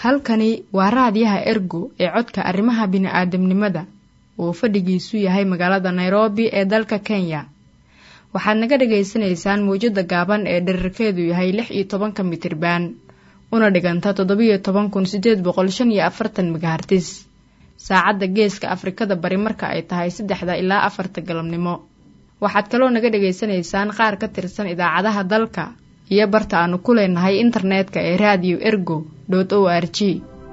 halkani waa raadiyaha ergo ee codka arrimaha bini'aadamnimada uu fadhigiisu yahay magaalada nairobi ee dalka kenya waxaad naga dhagaysanaysaan mawjadda gaaban ee dherarkeedu yahay lix iyo tobanka mitriban una dhiganta toddobiyo toban kun sideed boqol shan iyo afartan megahartis saacadda geeska afrikada bari marka ay tahay saddexda ilaa afarta galabnimo waxaad kaloo naga dhagaysanaysaan qaar ka tirsan idaacadaha dalka iyo barta aanu ku leenahay internetka ee raadiyo ergo dot o r g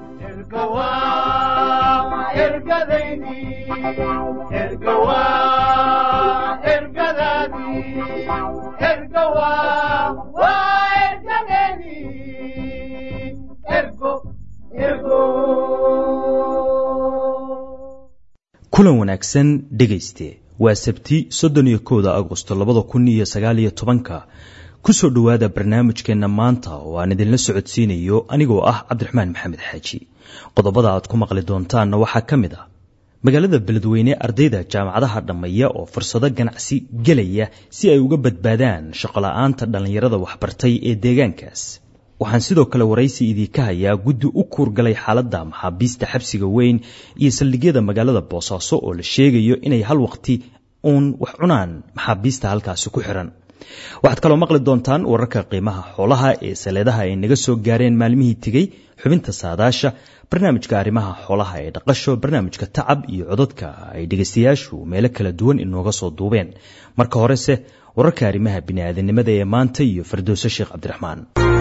kulan wanaagsan dhegayste waa sabti soddon iyo kowda agosto labada kun iyo sagaal iyo tobanka kusoo dhowaada barnaamijkeenna maanta oo aan idinla socodsiinayo anigoo ah cabdiraxmaan maxamed xaaji qodobada aad ku maqli doontaanna waxaa ka mid ah magaalada beledweyne ardayda jaamacadaha dhammeeya oo fursado ganacsi gelaya si ay uga badbaadaan shaqola'aanta dhallinyarada waxbartay ee deegaankaas waxaan sidoo kale waraysi idiinka hayaa guddi u kuurgalay xaaladda maxaabiista xabsiga weyn iyo saldhigyada magaalada boosaaso oo la sheegayo inay hal waqti uun wax cunaan maxaabiista halkaasi ku xiran waxaad kaloo maqli doontaan wararka qiimaha xoolaha ee saleedaha ay naga soo gaareen maalmihii tegey xubinta saadaasha barnaamijka arrimaha xoolaha ee dhaqasho barnaamijka tacab iyo codadka ay dhegaystayaashu meelo kala duwan inooga soo duubeen marka horese wararka arrimaha bini'aadanimada ee maanta iyo fardowse sheekh cabdiraxmaan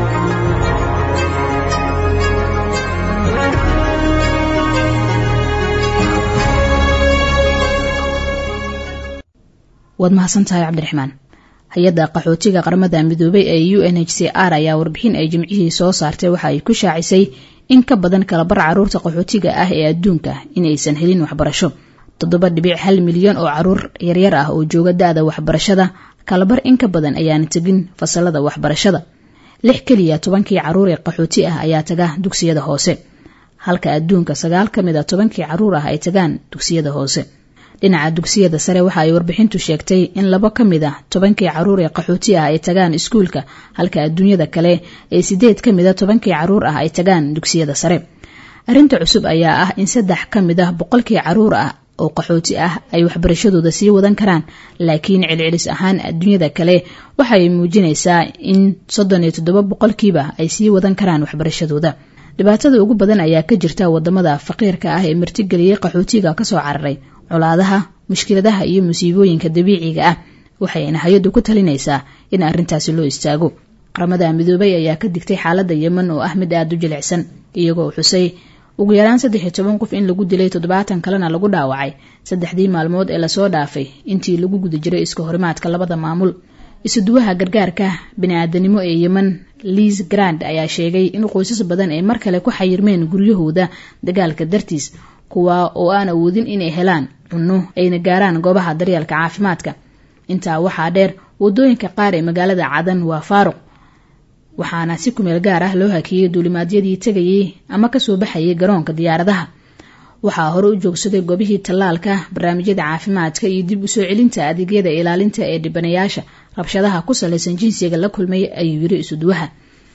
waad mahadsantahay cabdiraxmaan hay-adda qaxootiga qaramada midoobay ee u n h c r ayaa warbixin ay jimcihii soo saartay waxa ay ku shaacisay in ka badan kalabar caruurta qaxootiga ah ee adduunka inaysan helin waxbarasho toddoba dhibic hal milyan oo caruur yaryar ah oo jooga da-da waxbarashada kalabar in ka badan ayaana tegin fasalada waxbarashada lix keliya tobankii caruur ee qaxooti ah ayaa taga dugsiyada hoose halka adduunka sagaal ka mid a tobankii caruur ah ay tagaan dugsiyada hoose dhinaca dugsiyada sare waxa ay warbixintu sheegtay in labo ka mid ah tobankii caruur ee qaxooti ah ay tagaan iskuulka halka adduunyada kale ee sideed ka mid a tobankii caruur ah ay tagaan dugsiyada sare arrinta cusub ayaa ah in saddex ka mid ah boqolkii caruur ah oo qaxooti ah ay waxbarashadooda sii wadan karaan laakiin celcelis ahaan adduunyada kale waxa ay muujinaysaa in soddon iyo toddoba boqolkiiba ay sii wadan karaan waxbarashadooda dhibaatada ugu badan ayaa ka jirta wadamada faqiirka ah ee martigeliyey qaxootiga kasoo cararay colaadaha mushkiladaha iyo musiibooyinka dabiiciga ah waxayna hay-addu ku talinaysaa in arrintaasi loo istaago qaramada midoobay ayaa ka digtay xaaladda yeman oo ah mid aada u jilicsan iyagoo xusay ugu yaraan saddex iyo toban qof in lagu dilay toddobaatan kalena lagu dhaawacay saddexdii maalmood ee lasoo dhaafay intii lagu guda jiray iska horimaadka labada maamul isuduwaha gargaarka bini-aadanimo ee yemen liis grand ayaa sheegay in qoysas badan ay mar kale ku xayirmeen guryahooda dagaalka dartiis kuwa oo aan awoodin inay helaan cunno ayna gaaraan goobaha daryeelka caafimaadka intaa waxaa dheer wadooyinka qaar ee magaalada cadan waa faaruq waxaana si kumeel gaar ah loo hakiyey duulimaadyadii tegayay ama kasoo baxayay garoonka diyaaradaha waxaa hore u joogsaday goobihii tallaalka barnaamijyada caafimaadka iyo dib usoo celinta adeegyada ilaalinta ee dhibanayaasha rabshadaha ku salaysan jinsiga la kulmay ayuu yiri isuduwaha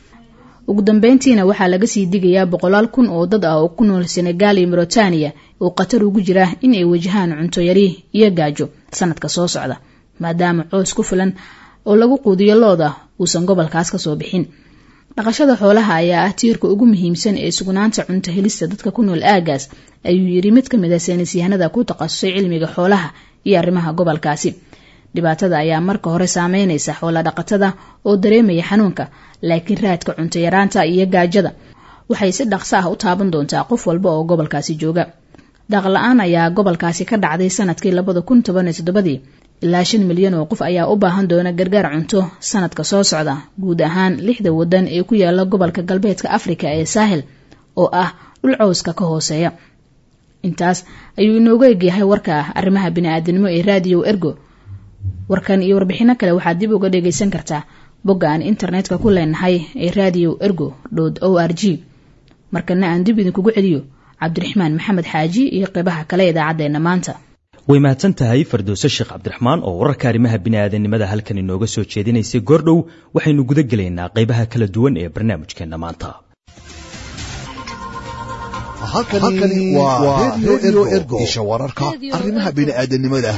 ugu dambeyntiina waxaa laga sii digayaa boqolaal kun oo dad ah oo ku nool senegaal iyo mauritania oo khatar ugu jira in ay wajahaan cunto yari iyo gaajo sanadka soo socda maadaama coos ku filan oo lagu quudiyo looda uusan gobolkaas kasoo bixin dhaqashada xoolaha ayaa ah tiirka ugu muhiimsan ee sugnaanta cunto helista dadka ku nool aagaas ayuu yiri mid kamid a saynisyahanada ku takhasusay cilmiga xoolaha iyo arrimaha gobolkaasi dhibaatada ayaa marka hore saameynaysa xoola dhaqatada oo dareemaya xanuunka laakiin raadka cunto yaraanta iyo gaajada waxay si dhaqso ah u taaban doontaa qof walba oo gobolkaasi jooga daaqla-aan ayaa gobolkaasi ka dhacday sanadkii labada kun toban iyo toddobadii ilaa shan milyan oo qof ayaa u baahan doona gargaar cunto sanadka soo socda guud ahaan lixda wadan ee ku yaala gobolka galbeedka afrika ee saahel oo ah dhul cowska ka hooseeya intaas ayuu inoogu egyahay warka arrimaha bini-aadanimo ee raadiyo ergo warkan iyo warbixino kale waxaad dib uga dhagaysan kartaa bogga aan internetka ku leenahay ee radio ergo o r g markana aan dib idinkugu celiyo cabdiraxmaan maxamed xaaji iyo qeybaha kale idaacaddeenna maanta way mahadsan tahay fardowse sheekh cabdiraxmaan oo wararka arrimaha bini'aadanimada halkan inooga soo jeedinaysay goordhow waxaynu guda gelaynaa qaybaha kala duwan ee barnaamijkeenna maanta halkani waa redio ergo isha wararka arrimaha bini'aadanimada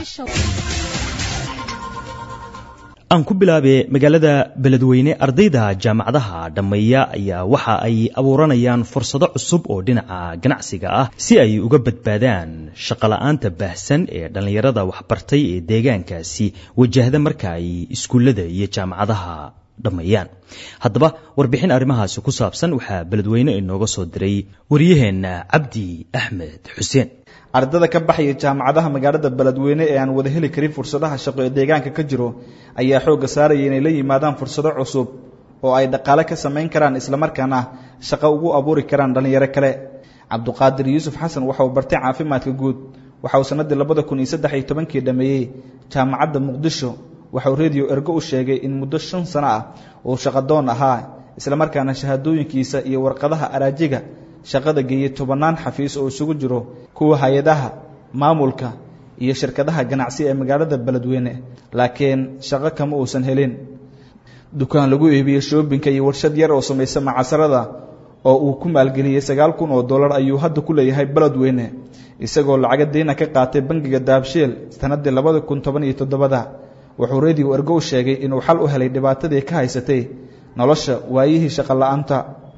aan ku bilaabe magaalada beledweyne ardayda jaamacadaha dhammeeya ayaa waxa ay abuuranayaan fursado cusub oo dhinaca ganacsiga ah si ay uga badbaadaan shaqola'aanta baahsan ee dhallinyarada waxbartay ee deegaankaasi wajahda marka ay iskuullada iyo jaamacadaha dhammeeyaan haddaba warbixin arrimahaasi ku saabsan waxaa beledweyne inooga soo diray waryaheenna cabdi axmed xuseen ardada ka baxaya jaamacadaha magaalada beledweyne ee aan wada heli karin fursadaha shaqo ee deegaanka ka jiro ayaa xoogga saaraya inay la yimaadaan fursado cusub oo ay dhaqaale ka samayn karaan islamarkaana shaqo ugu abuuri karaan dhallinyaro kale cabduqaadir yuusuf xasan waxa uu bartay caafimaadka guud waxa uu sannaddii labada kun iyo saddex iyo tobankii dhameeyey jaamacadda muqdisho waxa uu rediyo ergo u sheegay in muddo shan sano ah uu shaqadoon ahaa islamarkaana shahaadooyinkiisa iyo warqadaha araajiga shaqada geeyey tobannaan xafiis oo isugu jiro kuwa hay-adaha maamulka iyo shirkadaha ganacsi ee magaalada beledweyne laakiin shaqo kama uusan helin dukaan lagu iibiyey shoobinka iyo warshad yar oo samaysa macasarada oo uu ku maalgeliyey sagaal kun oo dollar ayuu hadda ku leeyahay beledweyne isagoo lacaga deyna ka qaatay bangiga daabsheel sannaddii labada kun toban iyo toddobada wuxuu rediyo ergo u sheegay inuu xal u helay dhibaatadii ka haysatay nolosha waayihii shaqo la-aanta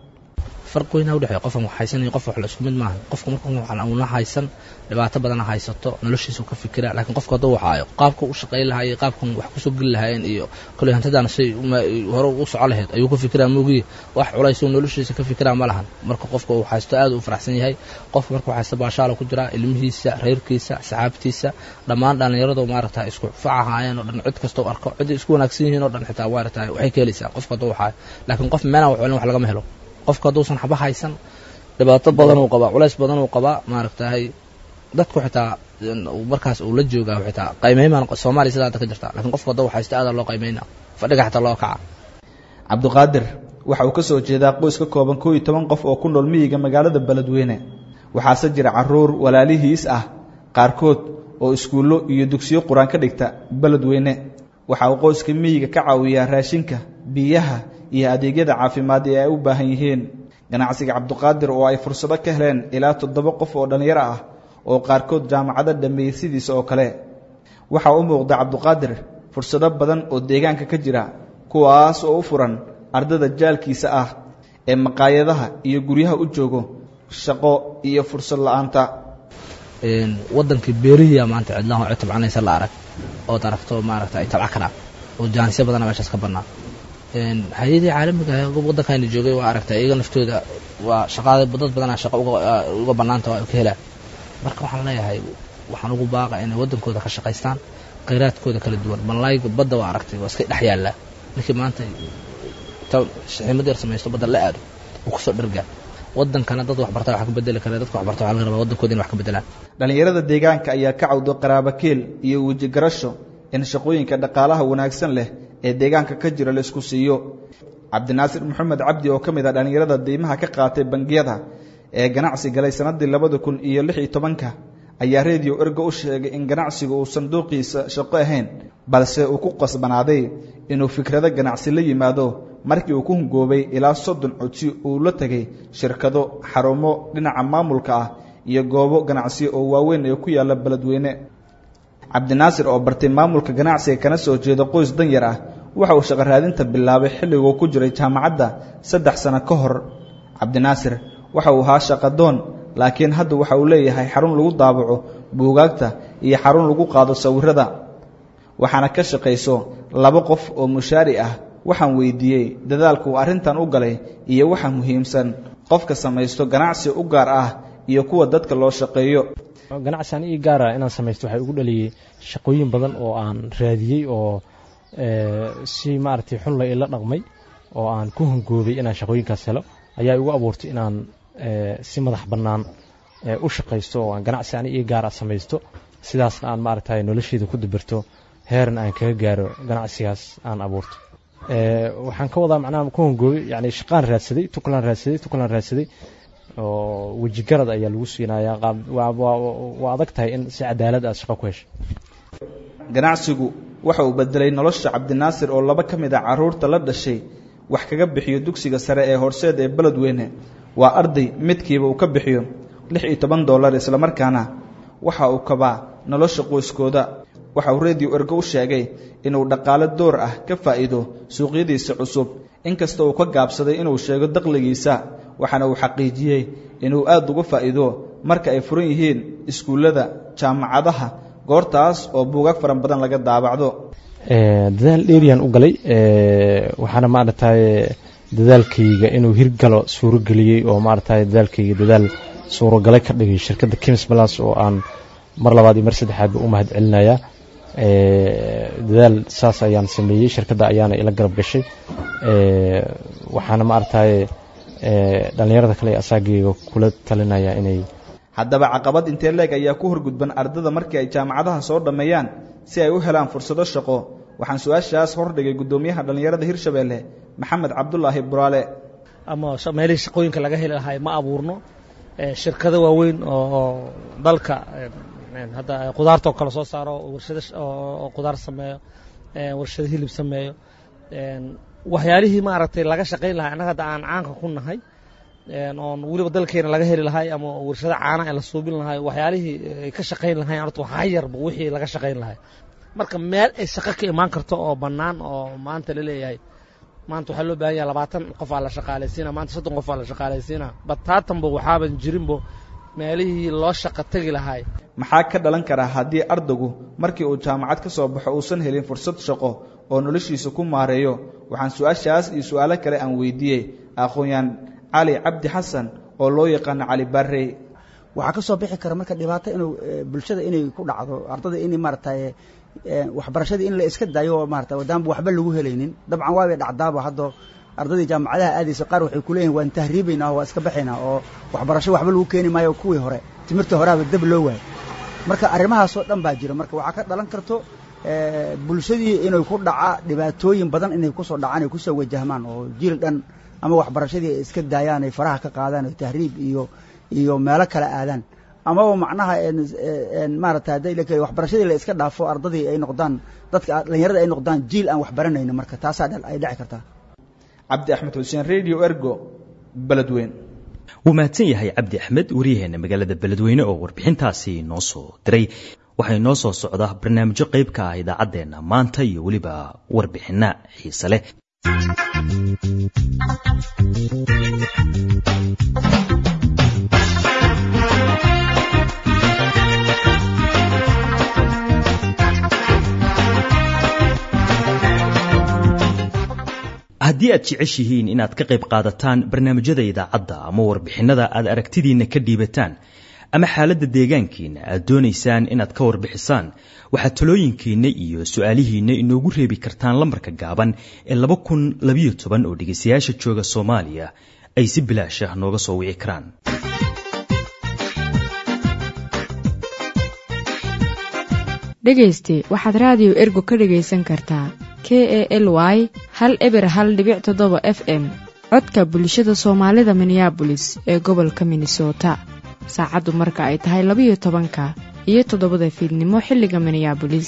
farq weynaa udhexeeya qofkan wax haysan iyo qof wax la isku mid maaha qofka marka una haysan dhibaato badana haysato noloshiisu ka fikira laakiin qofka hadduu waxaayo qaabka u shaqayn lahaayey qaabkan wax kusoo geli lahaayeen iyo kale hantidaan shay hore u soco lahayd ayuu ka fikiraa moogiye wax culaysoo noloshiisa ka fikiraa ma lahan marka qofka uu haysto aad u faraxsan yahay qofka marka haysto baashaala ku jiraa ilmihiisa reerkiisa saxaabtiisa dhammaan dhallinyaradu maaragta isku facahaayeen oo dhan cid kastoo arko ciday isku wanaagsan yihiin oo dhan xitaa maaragta waxay ka helaysaa qofka hadduu waxaayo laakiin qof meelaan wax celin wax lagama helo qofka hadduusan xaba haysan dhibaato badan uu qabaa culays badan uu qabaa maaragtahay dadku xitaa markaas uu la joogaa xitaa qiimeymaan soomaaliya sidaa hadda ka jirta lakiin qofka hadduu haysta aada loo qiimeyna fadhiga xitaa loo kaca cabdiqaadir waxa uu ka soo jeedaa qoys ka kooban koo iyo toban qof oo ku nool miyiga magaalada beledweyne waxaase jira caruur walaalihiis ah qaarkood oo iskuullo iyo dugsiyo qur-aan ka dhigta beledweyne waxa uu qoyska miyiga ka caawiyaa raashinka biyaha iyo adeegyada caafimaad ee ay u baahan yihiin ganacsiga cabdiqaadir oo ay fursado ka heleen ilaa toddoba qof oo dhallinyaro ah oo qaarkood jaamacado dhameeyey sidiisa oo kale waxaa u muuqda cabdiqaadir fursado badan oo deegaanka ka jira kuwaas oo u furan ardada jaalkiisa ah ee maqaayadaha iyo guryaha u joogo shaqo iyo fursad la-aanta wadankii beerihiya maanta cidlaha cid tabcanaysa la arag ood aragto maaragta ay tabca karaan oo jaanisyo badana meeshaas ka bannaa hay-adii caalamiga waddankayna joogay waa aragtay iyaga naftooda waa shaqaada dad badana shaqo uga bannaanta waa ka helaan marka waxaan leeyahay waxaan ugu baaqa inay waddankooda ka shaqaystaan khayraadkooda kala duwan mallayga badda waa aragtay waa iska dhex yaallaa ninkii maanta xiimad yar samaysto badda la aado uu kusoo dhargaa waddankana dad waxbarta wax ka bedeli kara dadka waxbarta waxa laga rabaa waddankooda in wax ka bedelaan dhallinyarada deegaanka ayaa ka cawdo qaraabakeel iyo wejigarasho in shaqooyinka dhaqaalaha wanaagsan leh ee deegaanka ka jira laisku siiyo cabdinaasir maxamed cabdi oo ka mid ah dhallinyarada diimaha ka qaatay bangiyada ee ganacsi galay sannaddii labada kun iyo lix iyo tobanka ayaa rediyo ergo u sheegay in ganacsigu uu sanduuqiisa shaqo ahayn balse uu ku qasbanaaday inuu fikrado ganacsi la yimaado markii uu ku hungoobay ilaa soddon codsi uu la tegay shirkado xarumo dhinaca maamulka ah iyo goobo ganacsi oo waaweyn ee ku yaalla beledweyne cabdinaasir oo bartay maamulka ganacsiga kana soo jeeda qoys danyar ah waxa uu shaqo raadinta bilaabay xilliguu ku jiray jaamacadda saddex sano ka hor cabdinaasir waxa uu ahaa shaqadoon laakiin hadda waxa uu leeyahay xarun lagu daabaco buugaagta iyo xarun lagu qaado sawirada waxaana ka shaqayso laba qof oo mushaari ah waxaan weydiiyey dadaalku uu arrintan u galay iyo waxa muhiimsan qofka samaysto ganacsi u gaar ah iyo kuwa dadka loo shaqeeyo ganacsian ii gaara inaan samaysto waxay ugu dhaliyey shaqooyin badan oo aan raadiyey oo si maaragtay xunla ila dhaqmay oo aan ku hungoobay inaan shaqooyinkaas helo ayaa igu abuurtay inaan si madax bannaan u shaqaysto oo aan ganacsi ani ii gaara samaysto sidaasna aan maaragtay nolosheeda ku dabirto heeran aan kaga gaaro ganacsigaas aan abuurto waxaan ka wadaa macnaha ku hungoobay yani shaqaan raadsaday tuklaan raadsaday tuklaan raadsaday oo wejigarad ayaa lagu siinayaa waa adag tahay in si cadaalad aad shaqo ku hesho ganacsigu waxa uu bedelay nolosha cabdinaasir oo laba ka mid a carruurta la dhashay wax kaga bixiyo dugsiga sare ee horseed ee beledweyne waa arday midkiiba uu ka bixiyo lix iyo toban dollar islamarkaana waxa uu kabaa nolosha qoyskooda waxa uu radio ergo u sheegay inuu dhaqaale door ah ka faa'iido suuqyadiisa cusub inkasta uu ka gaabsaday inuu sheego dakhligiisa waxaana uu xaqiijiyey inuu aad uga faa'iido marka ay furan yihiin iskuullada jaamacadaha goortaas oo buugaag faran badan laga daabacdo dadaal dheeriyaan u galay waxaana maaragtay dadaalkayga inuu hirgalo suurageliyey oo maaragtay dadaalkayga dadaal suuragalay ka dhigay shirkadda kims balas oo aan mar labaad iyo mar saddexaadba u mahad celinayaa dadaal saas ayaan sameeyey shirkadda ayaana ila garab gashay waxaana maaragtay dhallinyarada kale ee asaagayga kula talinaya inay haddaba caqabad intee leeg ayaa ku horgudban ardada markii ay jaamacadaha soo dhammeeyaan si ay u helaan fursado shaqo waxaan su-aashaas hordhigay guddoomiyaha dhallinyarada hirshabeelle maxamed cabdulaahi buraale ama meelihii shaqooyinka laga heli lahay ma abuurno shirkado waaweyn oo dalka hadda qudaarta oo kale soo saaro warshado oo qudaar sameeyo warshado hilib sameeyo waxyaalihii maaragtay laga shaqayn lahay annaga hadda aan caanka ku nahay oon weliba dalkeena laga heli lahay ama warshado caana ee la suubin lahay waxyaalihii ay ka shaqayn lahayn horta waxaa yarba wixii laga shaqayn lahay marka meel ay shaqo ka imaan karto oo bannaan oo maanta la leeyahay maanta waxaa loo baahan yahay labaatan qof aa la shaqaalaysiina maanta soddon qof aa la shaqaalaysiina bataatanba waxaaban jirinbo meelihii loo shaqo tegi lahay maxaa ka dhalan karaa haddii ardaygu markii uu jaamacad ka soo baxo uusan helin fursad shaqo oo noloshiisa ku maareeyo waxaan su-aashaas iyo su-aalo kale aan weydiiyey aqoon-yaan cali cabdi xasan oo loo yaqaano cali barrey waxaa ka soo bixi kara marka dhibaato inuu bulshada inay ku dhacdo ardada in maaragtay waxbarashadii in la iska daayo oo maarata wadaanba waxba lagu helaynin dabcan waabay dhacdaaba hadda ardaydii jaamacadaha aadaysa qaar waxay kuleeyihin waan tahriibaynaa waa iska baxaynaa oo waxbarasho waxba lagu keeni maayo kuwii hore timirta horeaba dab loo waayo marka arrimahaasoo dhan baa jira marka waxaa ka dhalan karto bulshadii inay ku dhaca dhibaatooyin badan inay kusoo dhacaan ay kusoo wajahmaan oo jiil dhan ama waxbarashadii ay iska daayaan ay faraha ka qaadaan oo tahriib iyo iyo meelo kale aadaan amaba macnaha maarata hadday waxbarashadii la iska dhaafo ardadii ay noqdaan dadka dhalinyarada ay noqdaan jiil aan waxbaranayno marka taasaa ay dhici kartaa cabdi axmed xuseen radio ergo beledweyn wuu mahadsan yahay cabdi axmed waryaheena magaalada beledweyne oo warbixintaasi noo soo diray waxay noo soo socdaa barnaamijyo qayb ka ah idaacaddeenna maanta iyo weliba warbixinna xiise leh haddii aad jeceshihiin inaad ka qayb qaadataan barnaamijyada idaacadda ama warbixinnada aad aragtidiinna ka dhiibataan ama xaaladda deegaankiinna aad doonaysaan inaad ka warbixisaan waxaad talooyinkiinna iyo su-aalihiinna inoogu reebi kartaan lambarka gaaban ee laba kun labayo toban oo dhegaystayaasha jooga soomaaliya ay si bilaash ah nooga soo wici karaan dhegayste waxaad raadiyo ergo ka dhegaysan kartaa k e l y hal eber hal dhibic toddoba f m codka bulshada soomaalida minneabolis ee gobolka minnesota saacaddu marka ay tahay labayo tobanka iyo toddobada fiidnimo xilliga minneabolis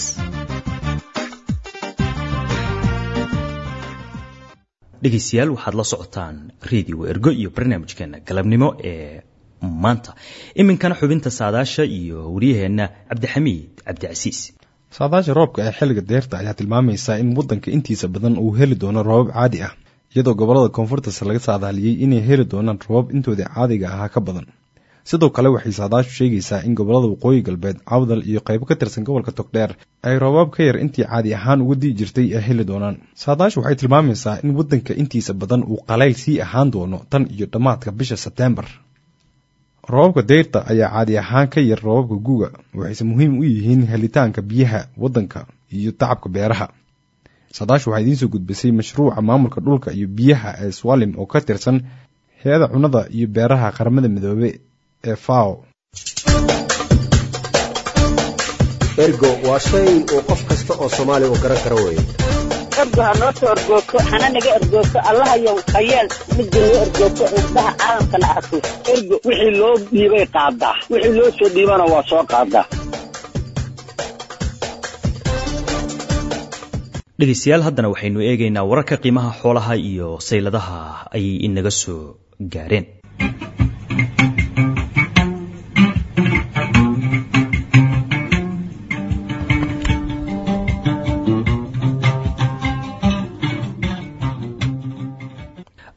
dhegaystayaal waxaad la socotaan redio ergo iyo barnaamijkeena galabnimo ee maanta iminkana xubinta saadaasha iyo waryaheenna cabdixamiid cabdicasiis saadaasha roobka ee xilliga deerta ayaa tilmaamaysaa in waddanka intiisa badan uu heli doono roobab caadi ah iyadoo gobollada koonfurtas laga saadaaliyey inay heli doonaan roobab intoodii caadiga ahaa ka badan sidoo kale waxay saadaashu sheegaysaa in gobollada waqooyi galbeed cawdal iyo qaybo ka tirsan gobolka togdheer ay roobaab ka yar intii caadi ahaan uga dii jirtay ay heli doonaan saadaashu waxay tilmaamaysaa in waddanka intiisa badan uu qalayl sii ahaan doono tan iyo dhammaadka bisha sebteembar roobabka deyrta ayaa caadi ahaan ka yar roobabka guga waxayse muhiim u yihiin helitaanka biyaha waddanka iyo tacabka beeraha saadaashu waxaa idiin soo gudbisay mashruuca maamulka dhulka iyo biyaha ee swalim oo ka tirsan hay-ada cunnada iyo beeraha qaramada midoobe ee fao ergo waa shay uu qof kasta oo soomaaliya uu garan karo weye ergo ha noo soo ergoogto hana naga ergoogto allahayow hayeel midda noo ergoogto indhaha caalamkana arko ergo wixii loo dhiibay qaadaa wixii loo soo dhiibana waa soo qaadaa dhegaystayaal haddana waxaynu eegaynaa wararka qiimaha xoolaha iyo sayladaha ay inaga soo gaareen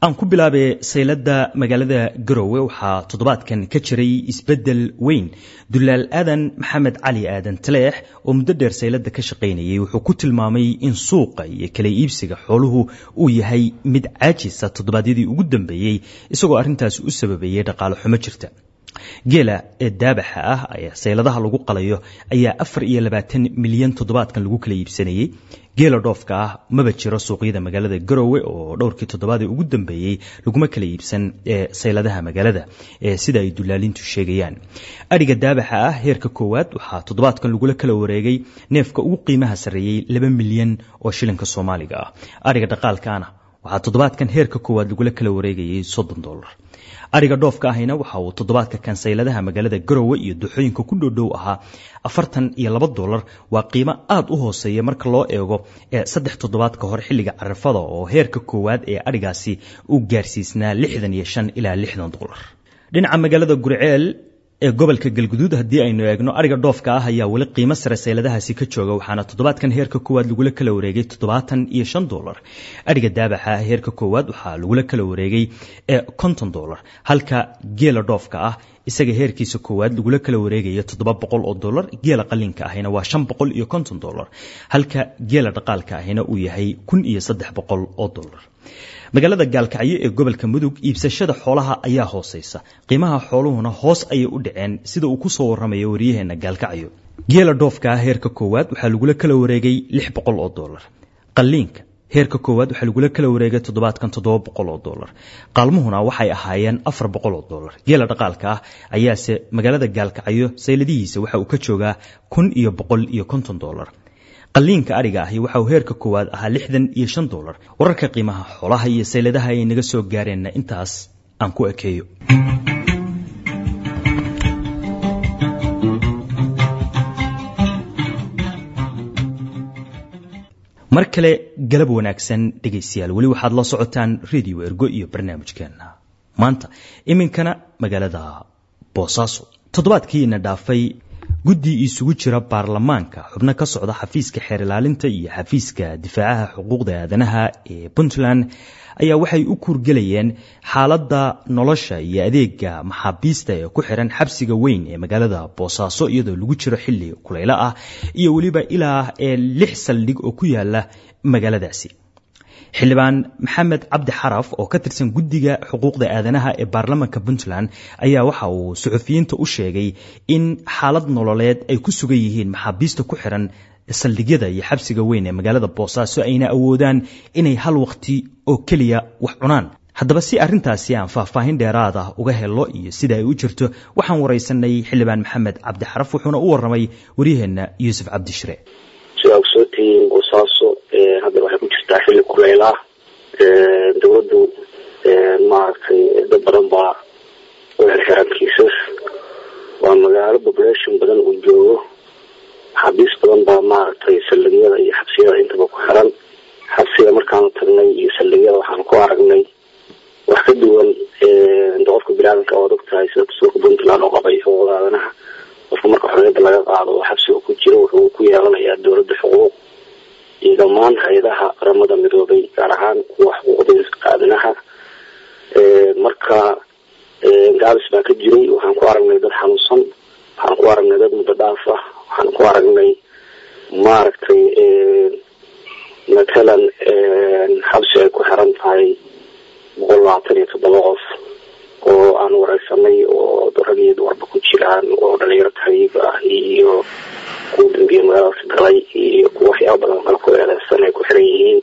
aan ku bilaabay saylada magaalada garowe waxaa toddobaadkan ka jiray isbeddel weyn dulaal aadan maxamed cali aadan taleex oo muddo dheer saylada ka shaqaynayay wuxuu ku tilmaamay in suuqa iyo kala iibsiga xooluhu uu yahay mid caajisa toddobaadyadii ugu dambeeyey isagoo arrintaasi u sababeeyey dhaqaale xumo jirta geela ee daabaxa ah ee sayladaha lagu qalayo ayaa afar iyo labaatan milyan toddobaadkan lagu kala iibsanayey geela dhoofka ah maba jiro suuqyada magaalada garowe oo dhowrkii toddobaadee ugu dambeeyey laguma kala iibsan ee sayladaha magaalada ee sida ay dulaalintu sheegayaan adhiga daabaxa ah heerka koowaad waxaa toddobaadkan lagula kala wareegay neefka ugu qiimaha sarreeyey laba milyan oo shilinka soomaaliga ah adhiga dhaqaalkaana waxaa toddobaadkan heerka koowaad lagula kala wareegayay soddon dolar ariga dhoofka ahina waxa uu toddobaadka kansayladaha magaalada garowe iyo duxooyinka ku dhow dhow ahaa afartan iyo laba dolar waa qiimo aada u hooseeya marka loo eego ee saddex toddobaad ka hor xilliga carafada oo heerka koowaad ee adhigaasi uu gaarsiisnaa lixdan iyo shan ilaa lixdan dolar dhinaca magaalada gurceel ee gobolka galguduud haddii aynu eegno ariga dhoofka ah ayaa weli qiimo sare sayladahaasi ka jooga waxaana toddobaadkan heerka koowaad lagula kala wareegay toddobaatan iyo shan dolar ariga daabaxa ah heerka koowaad waxaa lagula kala wareegay ee konton dolar halka geela dhoofka ah isaga heerkiisa koowaad lagula kala wareegaya toddoba boqol oo dolar geela qalinka ahina waa shan boqol iyo konton dolar halka geela dhaqaalka ahina uu yahay kun iyo saddex boqol oo dolar magaalada gaalkacyo ee gobolka mudug iibsashada xoolaha ayaa hooseysa qiimaha xooluhuna hoos ayay u dhaceen sida uu ku soo warramayo waryaheena gaalkacyo geela dhoofka ah heerka koowaad waxaa lagula kala wareegay lix boqol oo dolar qalliinka heerka koowaad waxaa lagula kala wareegay toddobaadkan toddoba boqol oo dolar qaalmuhuna waxay ahaayeen afar boqol oo dolar geela dhaqaalka ah ayaase magaalada gaalkacyo sayladihiisa waxa uu ka joogaa kun iyo boqol iyo konton dolar qalliinka adhiga ahi waxa uu heerka koowaad ahaa lixdan iyo shan dolar wararka qiimaha xoolaha iyo sayladaha ay naga soo gaareenna intaas aan ku ekeeyo mar kale galab wanaagsan dhegaystayaal weli waxaad la socotaan radio ergo iyo barnaamijkeena maanta iminkana magaalada boosaaso toddobaadkiina dhaafay guddi isugu jira baarlamaanka xubno ka socda xafiiska xeer ilaalinta iyo xafiiska difaacaha xuquuqda aadanaha ee puntland ayaa waxay u kuurgelayeen xaaladda nolosha iyo adeega maxaabiista ee ku xiran xabsiga weyn ee magaalada boosaaso iyadoo lagu jiro xilli kulaylo ah iyo weliba ilaa ee lix saldhig oo ku yaala magaaladaasi xildhibaan maxamed cabdi xaraf oo ka tirsan guddiga xuquuqda aadanaha ee baarlamaanka puntland ayaa waxa uu suxufiyiinta u sheegay in xaalad nololeed ay ku sugan yihiin maxaabiista ku xiran saldhigyada iyo xabsiga weyn ee magaalada boosaaso ayna awoodaan inay hal waqti oo keliya wax cunaan haddaba si arrintaasi aan faahfaahin dheeraad ah uga helo iyo sida ay u jirto waxaan waraysanay xildhibaan maxamed cabdi xaraf wuxuuna u warramay waryaheenna yuusuf cabdishire sidaa ogsoontihiin boosaaso hadda waxay ku jirtaa xilli kuleyl ah dowladdu maaragtay dad badan baa u xirxiran kiisas waa magaalo population badan uu joogo xabiis badan baa maaragtay saldhigyada iyo xabsiyada intaba ku xiran xabsiga markaanu tagnay iyo saldhigyada waxaan ku aragnay wax ka duwan qofka biniaadanka oad og tahay sida dastuurka puntland oo qabay xuquuqda aadanaha qofka marka xorriyadda laga qaado oo xabsiga ku jiro wuxuu ku yeelanayaa dowladda xuquuq iyo dhammaan hay-adaha qaramada midoobay gaar ahaan kuwa xuquuqda aadanaha marka gaabis baa ka jiray waxaan ku aragnay dad xanuunsan waxaan ku aragnay dad muddo dhaaf ah waxaan ku aragnay maaragtay matalan xabsi ay ku xiran tahay boqol labaatan iyo toddoba qof oo aan wareysanay oo rag iyo dumarba ku jiraan oo dhalinyaro tahriib ah iyo kuwa dambiye magaaladaasi galay iyo kuwa waxyaaba badan kale ku eedeysan ay ku xiran yihiin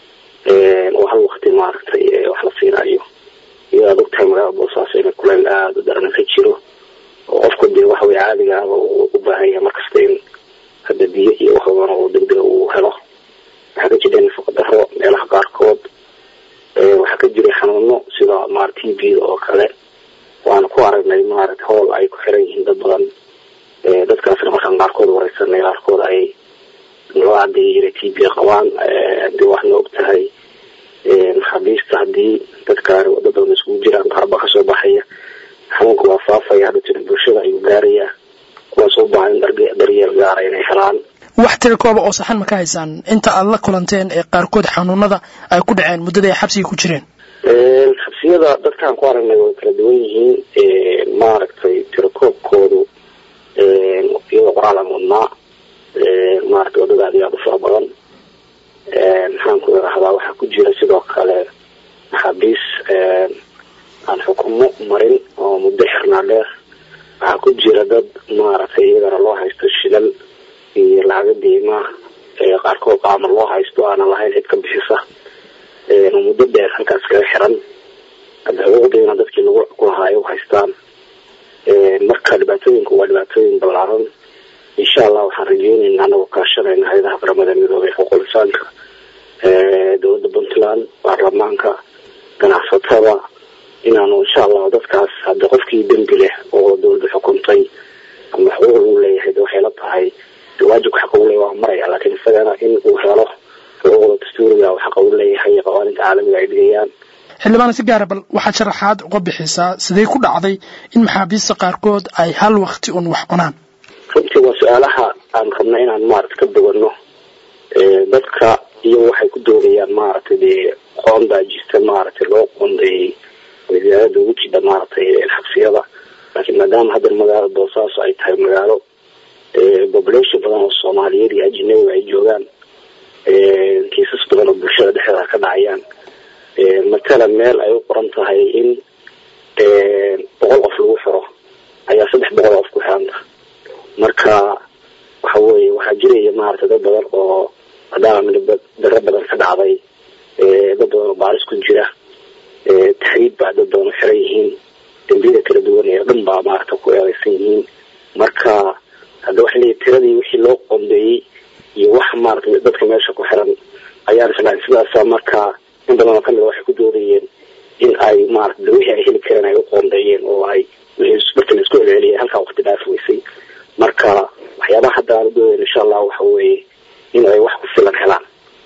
oo hal wakti maaragtay wax la siinayo iyo aad ogtahay magaalada boosaaso inay kuleyl aada u daran ka jiro oo qofku dee waxawey caadiga ahba uu u baahan yahay markasta in hadda biyo iyo wax badan oo degdega uu helo waxaa ka jira nafaqa daro meelaha qaarkood waxaa ka jiray xanuuno sida maar t b oo kale waana ku aragnay maaragta hool ay ku xiran yihiin dad badan dadkaasna markaan qaarkood wareysanay qaarkood ay noo cadeeyay inay t b qabaan dee waxna og tahay maxaabiista haddii dadkaan dad badan iskugu jiraan qaarba kasoo baxaya xanuunka waa faafaya hadda jira bulshada ayuu gaarayaa kuwaas u baahan in daryeel gaara inay helaan wax tiri kooba oo saxan ma ka haysaan inta aad la kulanteen ee qaarkood xanuunada ay ku dhaceen muddada ay xabsiga ku jireen xabsiyada dadkaan ku aragnay way kala duwan yihiin maaragtay tirakoobkoodu iyadoo qoraal aan wadnaa maaragtay wadada aad iyo aada u fara badan maxaan ku irahdaa waxaa ku jira sidoo kale maxaabiis aan xukumo marin oo muddo xirnaa dheer waxaa ku jira dad maaragtay iyagana loo haysto shilal iyo lacaga deymaa qaarkood qaama loo haysto aanan lahayn cid ka bixisa muddo dheer halkaas kaga xiran hadda xuquuqdiina dadkii lagu kulahaayo u haystaan marka dhibaatooyinku waa dhibaatooyin ballaaran insha allah waxaan rajeyneynaa anagoo kaashanayna hay-adaha qaramada midoobay xuquuq insaanka dowladda puntland baarlamaanka ganacsatada inaanu insha allah dadkaas hadda qofkii dembi leh oo dowladda xukuntay ama xuquuq lagu leeyahay de waxay la tahay waajibka xaqa u leeyahay waa maraya laakiin isagana in uu helo xuquuqda dastuuriga oo xaqa u leeyahay qawaaninta caalamiga ay dhigayaan xildhibaan si gaara bal waxaad sharaxaad uga bixisaa sidee ku dhacday in maxaabiista qaarkood ay hal wakti un wax cunaan runtii waa su-aalaha aan rabna inaan maarata ka bogano dadka iyagu waxay ku doodayaan maaragtay dee qoondaa jirta maaragtay loo qoondeeyey wasaaradda ugu jidha maaragtay xabsiyada laakiin maadaama hadda magaalada boosaaso ay tahay magaalo population badan oo soomaaliyeed iyo ajinabiga ay joogaan kiisas badan oo bulshada dhexdeeda ka dhacayaan matalan meel ay u qoran tahay in boqol qof lagu xiro ayaa saddex boqol qof ku xiranta marka waxa weye waxaa jiraya maaragtay dad badan oo maadaama midab daro badan ka dhacday dad badan oo baaris ku jira taxriib baa dad badan u xiran yihiin dembiyada kala duwan ee dhan baa maaragta ku eedeysan yihiin marka hadda waxa leeyahy tiradii wixii loo qondeeyey iyo wax maaragtay dadka meesha ku xiran ayaan islahay sidaasa marka in badan oo kamid a waxay ku doodayeen in ay maarata wixii ay heli kareen ay u qoondeeyeen oo ay wixii marka la isku celceliyay halkaa waqti dhaaf weysay marka waxyaabaha hadda aan u doodayna insha allah waxa weeye in ay wax ku filan helaan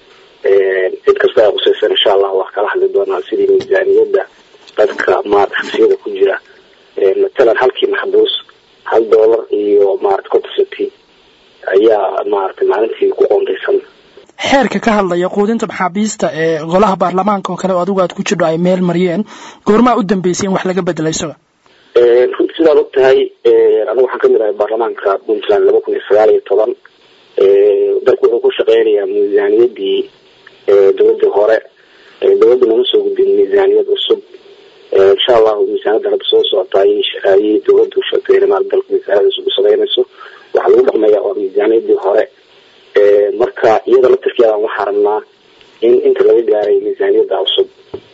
cid kasta ay qusaysan insha allah waa kala hadli doonaa sidii miisaaniyadda dadka maarata xabsiyada ku jira matalan halkii maxbuus hal doolar iyo maarata contasity ayaa maaragtay maalintii ku qoondaysan xeerka ka hadlaya quudinta maxaabiista ee golaha baarlamaanka oo kale oo adigu aad ku jirho ay meel mariyeen goormaa u dambeysay in wax laga bedela isaga runtii sidaad og tahay anigu waxaan kamid ahay baarlamaanka puntland laba kun iyo sagaal iyo toban dalku wuxuu ku shaqeynayaa miisaaniyadii dowladii hore dowladda nama soo gudbin miisaaniyad cusub insha allahu miisaaniyadda hadda soo socota ayay dowladdu sheegtay in maal dalka miisaaniyada cusub u sameynayso waxaa lagu dhaqmaya waa miisaaniyadii hore marka iyada laftirkeeda waxaa rabnaa in inta laga gaaray miisaaniyadda cusub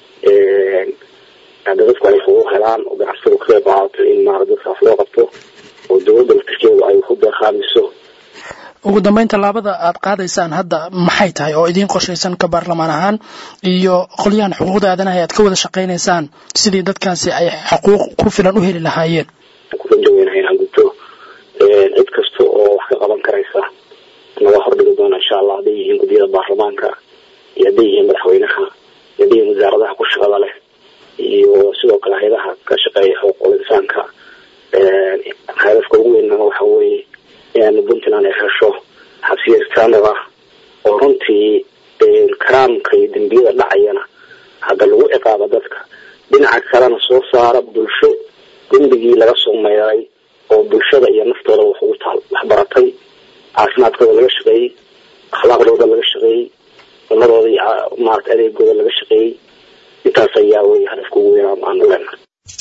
hadda dadku ay xuquuq helaan oo ganacsada ka qayb qaadato in maara dadkaas loo qabto oo dowladda laftirkeedu ay ku deeqaamiso ugu dambeyn tallaabada aad qaadaysaan hadda maxay tahay oo idiin qorshaysan ka baarlamaan ahaan iyo qolyahan xuquuqda aadanaha aad ka wada shaqaynaysaan sidii dadkaasi ay xuquuq ku filan u heli lahaayeen kurajaweynaha inaan gudto cid kasta oo wax ka qaban karaysa naga hordhigi doona insha allah hadday yihiin guddiyada baarlamaanka iyo hadday yihiin madaxweynaha iyo hadday yihiin wasaaradaha ku shaqada leh iyo sidoo kale hay-adaha ka shaqeeya xuquuqul insaanka hadafka ugu weynana waxa weeye inaanu puntland ay hesho xabsiya standard ah oo runtii karaamka iyo dembiyada dhacayana hadda lagu ciqaabo dadka dhinaca kalena soo saara bulsho dembigii laga soo meeray oo bulshada iyo naftooda wax ugu taal waxbaratay caafimaadkooda laga shaqeeyey akhlaaqdooda laga shaqeeyey cunadooda iyo maarata adeegooda laga shaqeeyey intaas ayaa wey hadafka ugu weyn aanu leenahay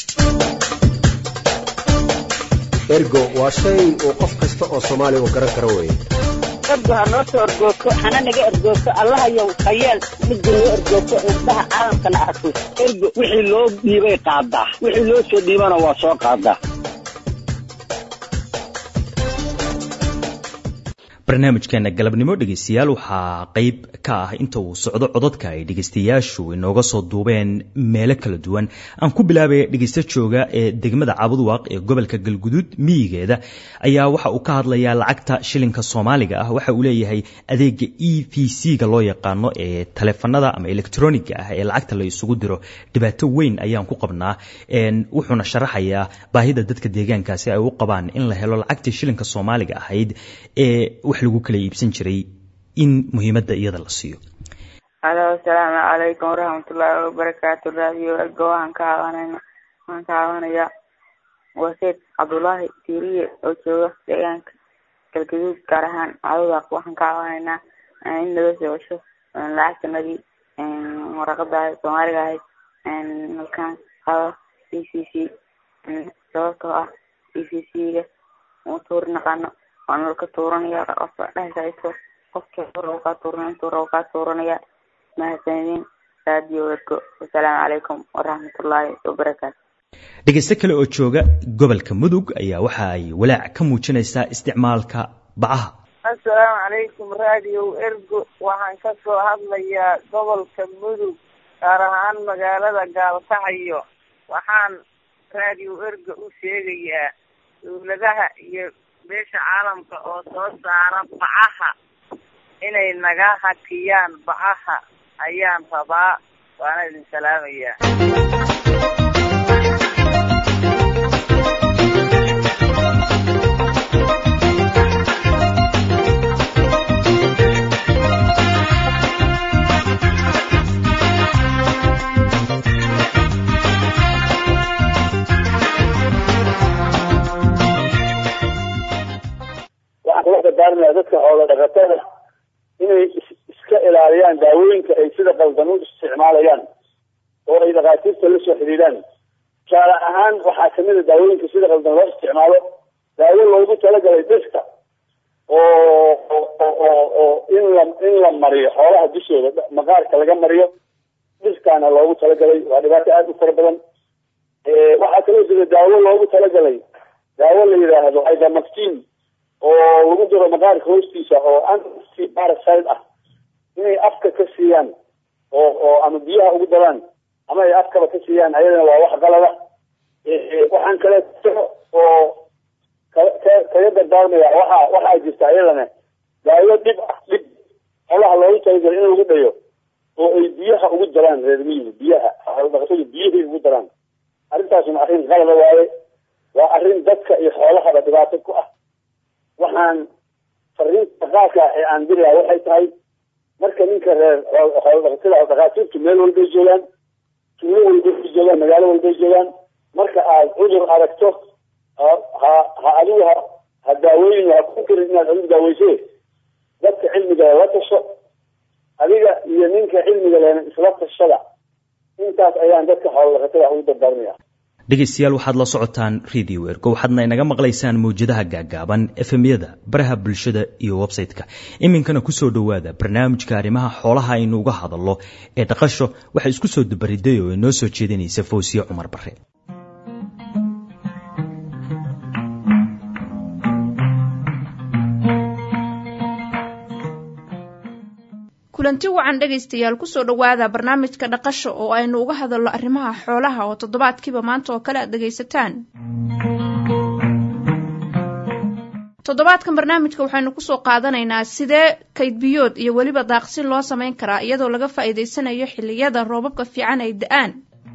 ergo waa shay uu qof kasta oo soomaaliya uu garan karo weeye ergo ha noo soo ergoogto hana naga ergoogto allahayow hayeel midda noo ergoogto indhaha caalamkana arko ergo wixii loo dhiibay qaadaa wixii loo soo dhiibana waa soo qaadaa barnaamijkeena galabnimo dhegeystayaal waxaa qeyb ka ah inta uu socdo codadka ay dhegeystayaashu inooga soo duubeen meelo kala duwan aan ku bilaabaya dhegeysta jooga ee degmada cabudwaaq ee gobolka galguduud miyigeeda ayaa waxa uu ka hadlayaa lacagta shilinka soomaaliga ah waxa uu leeyahay adeega e v c ga loo yaqaano ee taleefanada ama electroniga ah ee lacagta la isugu diro dhibaato weyn ayaan ku qabnaa wuxuuna sharaxayaa baahida dadka deegaankaasi ay u qabaan in la helo lacagtii shilinka soomaaliga ahayd ee wax lagu kala iibsan jiray in muhiimadda iyada la siiyo alo asalaamu calaykum waraxmatullaahi wabarakaatu raadiyo ergo waxaan ka cabanayna waxaan ka cabanaya waa seed cabdullaahi tiiriye oo jooga deegaanka galgaduud gaar ahaan cadodaaq waxaan ka cabanaynaa in laga soo cesho lacagtanadii waraqada ahayd soomaaliga ahayd halkaan qaba c c c sababtoo ah c c c ga uu tuuri naqaano waana laka tuuranaya qofka dhehaysa qofkii rabo kaa tuuranaya intuu rabo kaa tuuranaya mahadsanidin raadiyo ergo wasalaamu calaykum waraxmatullaahi wabarakaatu dhegaysto kale oo jooga gobolka mudug ayaa waxa ay walaac ka muujinaysaa isticmaalka bacaha assalaamu calaykum raadiyo ergo waxaan ka soo hadlayaa gobolka mudug gaar ahaan magaalada gaalkacyo waxaan raadiyo ergo u sheegayaa dawladaha iyo beesha caalamka oo soo saara bacaha inay naga hakiyaan bacaha ayaan rabaa waana idin salaamayaa waxaan kula dardaarmaya dadka xoola dhaqatada inay iska ilaaliyaan daawooyinka ay sida qaldan u isticmaalayaan oo ay dhakhaatiirta la soo xidhiidhaan tusaale ahaan waxaa kamid a daawooyinka sida qaldan loo isticmaalo daawo loogu talagalay dhirta oo oo oo in la in la mariyo xoolaha dushooda maqaarka laga mariyo dhirtaana loogu talagalay waa dhibaato aada u fara badan waxaa kaloo jira daawo loogu talagalay daawo la yidhaahdo ivermectin oo lagu diro maqaarka hoostiisa oo anti parasite ah inay afka ka siiyaan oo oo ama biyaha ugu daraan ama ay afkaba ka siiyaan ayadana waa wax qalada waxaan kale oo kaga dardaarmaya waxa waxaa jirta ayadana daawo dhib ah dhib xolaha loogu talagalo in lagu dhayo oo ay biyaha ugu daraan reer miyiga biyaha xoolodhaqatadu biyahay ugu daraan arrintaasuna arrin qalada waaye waa arrin dadka iyo xoolahaba dhibaato ku ah waxaan fariinta qaarka ee aan dirayaa waxay tahay marka ninka reer xoolodhaqatada dhakhaatiirtu meel walbay joogaan tuulo walbay joogaan magaalo walbay joogaan marka aad cudur aragto ha ha adigu ha ha daaweyn ha ku karin inaad adigu daaweyse dadka cilmiga la tasho adiga iyo ninka cilmiga lehna isla tashada intaas ayaan dadka xoolodhaqatada ugu dardaarmaya dhegaystayaal waxaad la socotaan radio ergo waxaadna inaga maqlaysaan mawjadaha gaagaaban efemyada baraha bulshada iyo website-ka iminkana kusoo dhowaada barnaamijka arrimaha xoolaha aynu uga hadallo ee dhaqasho waxaa isku soo dabariday oo inoo soo jeedinaysa fawsiye cumar bare kulanti wacan dhegaystayaal kusoo dhowaada barnaamijka dhaqasho oo aynu uga hadalno arrimaha xoolaha oo toddobaadkiiba maanta oo kale aad dhegaysataan toddobaadkan barnaamijka waxaynu kusoo qaadanaynaa sidee kaydbiyood iyo weliba daaqsin loo samayn karaa iyadoo laga faa'iidaysanayo xilliyada roobabka fiican ay da-aan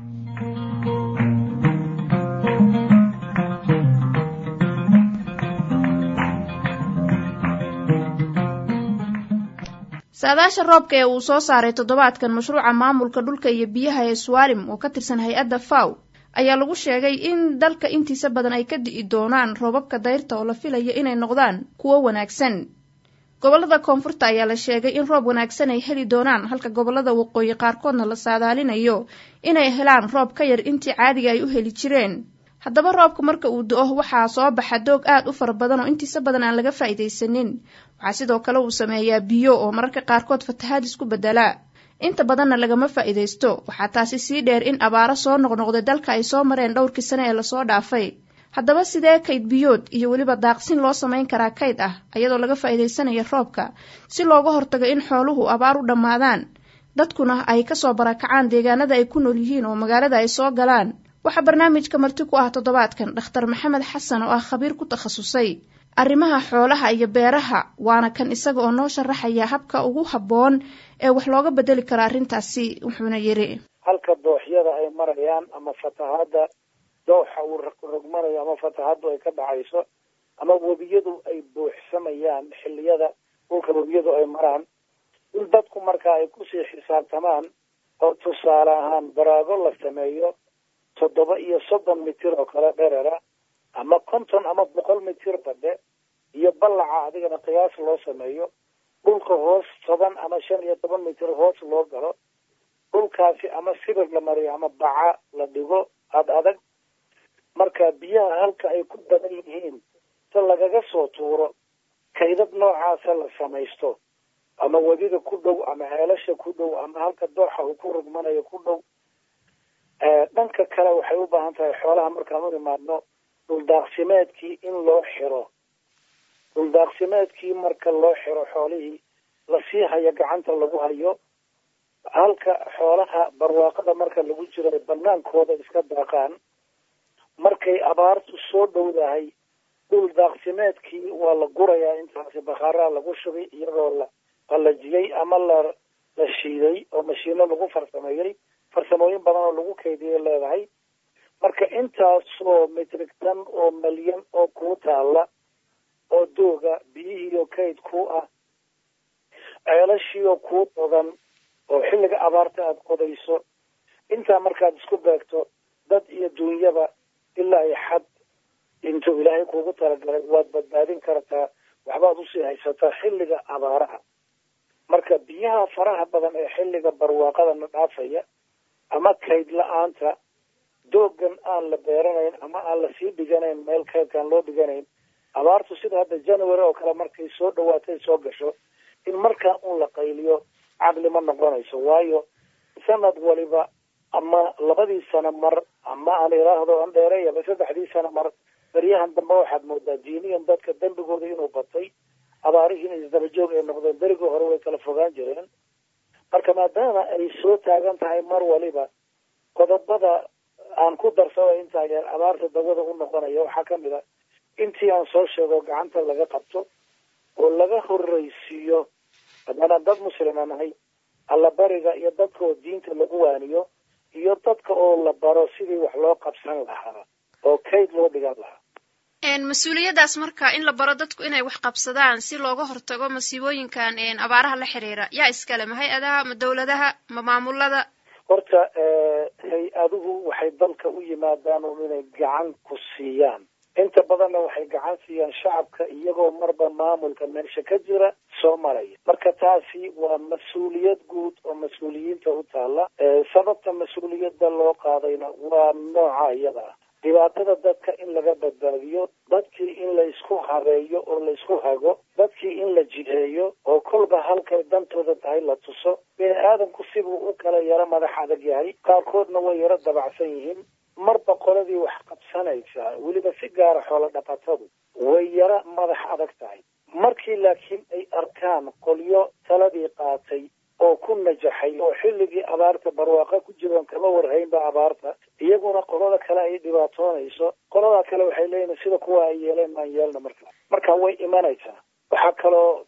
saadaasha roobka ee uu soo saaray toddobaadkan mashruuca maamulka dhulka iyo biyaha ee swarim oo ka tirsan hay-adda faw ayaa lagu sheegay in dalka intiisa badan ay ka di'i doonaan roobabka dayrta oo la filayo inay noqdaan kuwo wanaagsan gobollada koonfurta ayaa la sheegay in roob wanaagsan ay heli doonaan halka gobollada waqooyi qaarkoodna la saadaalinayo inay helaan roob ka yar intii caadiga ay u heli jireen haddaba roobka marka uu do-o waxaa soo baxa doog aad u fara badan oo intiisa badan aan laga faa'iidaysanin waxaa sidoo kale uu sameeyaa biyo oo mararka qaarkood fatahaad isku beddelaa inta badanna lagama faa'iidaysto waxaa taasi sii dheer in abaaro soo noqnoqday dalka ay soo mareen dhowrkii sane ee lasoo dhaafay haddaba sidee kayd biyood iyo weliba daaqsin loo samayn karaa kayd ah iyadoo laga faa'iidaysanayo roobka si looga hortago in xooluhu abaar u dhammaadaan dadkuna ay kasoo barakacaan deegaanada ay ku nool yihiin oo magaalada ay soo galaan waxaa barnaamijka marti ku ah toddobaadkan dhakhtar maxamed xasan oo ah khabiir ku takhasusay arrimaha xoolaha iyo beeraha waana kan isaga oo noo sharaxaya habka ugu habboon ee wax looga bedeli karo arrintaasi wuxuuna yidhi halka dooxyada ay marayaan ama fatahaadda dooxa uu rogmanayo ama fatahaaddu ay ka dhacayso ama webiyadu ay buuxsamayaan xilliyada dhulka webiyadu ay maraan in dadku marka ay kusii xisaabtamaan oo tusaale ahaan baraago la sameeyo toddoba iyo soddon mitir oo kale dherera ama konton ama boqol mitir badhe iyo ballaca adigana qiyaas loo sameeyo dhulka hoos toban ama shan iyo toban mitir hoos loo galo dhulkaasi ama sibir la mariyo ama baca la dhigo ad adag marka biyaha halka ay ku badan yihiin si lagaga soo tuuro kaydad noocaasa la samaysto ama wadida ku dhow ama ceelasha ku dhow ama halka dooxa uu ku rugmanayo ku dhow dhanka kale waxay u baahan tahay xoolaha markaan u imaadno dhuldaaqsimeedkii in loo xiro dhuldaaqsimeedkii marka loo xiro xoolihii lasii hayo gacanta lagu hayo halka xoolaha barwaaqada marka lagu jiro ay banaankooda iska daaqaan markay abaartu soo dhowdahay dhul daaqsimeedkii waa la gurayaa intaasi bakaaraa lagu shubay iyadoo la qalajiyey ama la la shiiday oo mashiino lagu farsameeyey farsamooyin badan oo lagu kaydiyay leedahay marka intaasoo mitrig tan oo malyan oo kuu taalla oo dooga biyihiioo kayd ku ah ceelashiioo kuu qodan oo xilliga abaarta aada qodayso intaa markaad isku beegto dad iyo duunyaba ilaa ay xad intuu ilaahay kuugu talagalay waad badbaadin kartaa waxbaad usii haysataa xilliga abaaraha marka biyaha faraha badan ee xilliga barwaaqadana dhaafaya ama kayd la-aanta doogan aan la beeranayn ama aan lasii dhiganayn meel kaydkaan loo dhiganayn abaartu sida hadda january oo kale markay soo dhawaatay soo gasho in markaa un la qayliyo caqli ma noqonayso waayo sanad waliba ama labadii sano mar ama aan idhaahdo an dheereeyaba saddexdii sano mar beryahan dambe waxaad moodaa diiniyan dadka dembigooda inuu batay abaarihiina isdabajoog ay noqdeen berigii hore way kala fogaan jireen marka maadaama ay soo taagan tahay mar waliba qodobada aan ku darsado intaa yeer abaarta dawada u noqonaya waxaa kamid a intii aan soo sheego gacanta laga qabto oo laga horreysiiyo haddana dad muslima nahay allabariga iyo dadka oo diinta lagu waaniyo iyo dadka oo la baro sidii wax loo qabsan lahaa oo kayd loo dhigan lahaa mas-uuliyaddaas marka in la baro dadku inay wax qabsadaan si looga hortago masiibooyinkan abaaraha la xiriira yaa iskale ma hay-adaha ma dawladaha ma maamulada horta hay-aduhu waxay dalka u yimaadaan un inay gacan ku siiyaan inta badanna waxay gacan siiyaan shacabka iyagoo marba maamulka meesha ka jira soo maraya marka taasi waa mas-uuliyad guud oo mas-uuliyiinta u taalla sababta mas-uuliyadda loo qaadayna waa nooca iyada ah dhibaatada dadka in laga badbaadiyo dadkii in la isku habeeyo oo la isku hago dadkii in la jiheeyo oo kolba halkay dantooda tahay la tuso bini aadamku sibuu u kala yaro madax adag yahay qaarkoodna way yaro dabacsan yihiin marba qoladii wax qabsanaysaa weliba si gaara xoolo dhaqatadu way yaro madax adag tahay markii laakiin ay arkaan qolyo taladii qaatay oo ku najaxay oo xilligii abaarta barwaaqa ku jiroon kama warhaynba abaarta iyaguna qolada kale ay dhibaatoonayso qolada kale waxay leeyihin sida kuwa ay yeeleen maan yeelna markaa marka way imanaysaa waxaa kaloo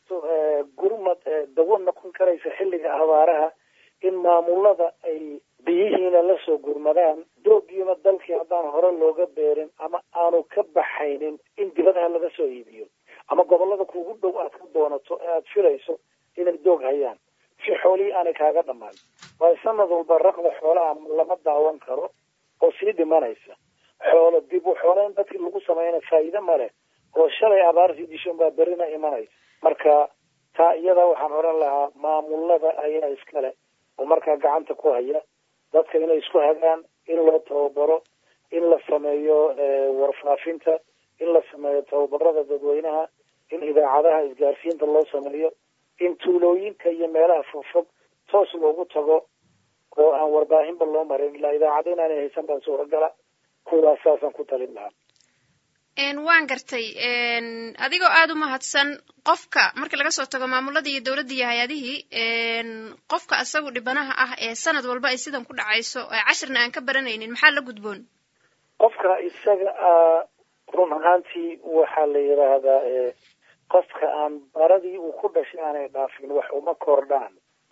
gurmad dawo noqon karaysa xilliga abaaraha in maamulada ay biyihiina lasoo gurmadaan doogiina dalkii haddaan hore looga beerin ama aanu ka baxaynin in dibadaha laga soo iibiyo ama gobolada kuugu dhow aad ka doonato ee aada filayso inay doog hayaan si xoolihii aanay kaaga dhammaan waayo sanad walba raqda xoolaha lama daawan karo oo sii dhimanaysa xoolo dib u xooleyn dadkii lagu samayna faa'iide ma leh oo shalay abaartii dishan baa berina imanaysa marka taa iyada waxaan oran lahaa maamulada ayaa iskale oo markaa gacanta ku haya dadka inay isku hagaan in loo tababaro in la sameeyo warfaafinta in la sameeyo tababarada dadweynaha in idaacadaha isgaarsiinta loo sameeyo in tuulooyinka iyo meelaha fogfog toos loogu tago oo aan warbaahinba loo marin ilaa idaacado inaanay haysan baa suuragala kuwaas saasaan ku talin lahaa waan gartay adigoo aada u mahadsan qofka marka laga soo tago maamuladii iyo dowladdii iyo hay-adihii qofka isagu dhibanaha ah ee sanad walba ay sidan ku dhacayso cashirna aan ka baranaynin maxaa la gudboon qofka isaga ah run ahaantii waxaa la yidhaahdaa qofka aan baradii uu ku dhashay aanay dhaafin wax uma kordhaan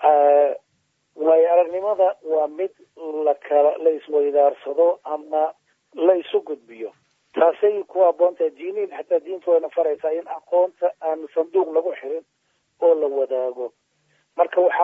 waayo aragnimada waa mid la kala la isweydaarsado ama la isu gudbiyo taasay ku aboontahay diiniin xataa diinta wayna faraysaa in aqoonta aan sanduuq lagu xirin oo la wadaago marka waxaa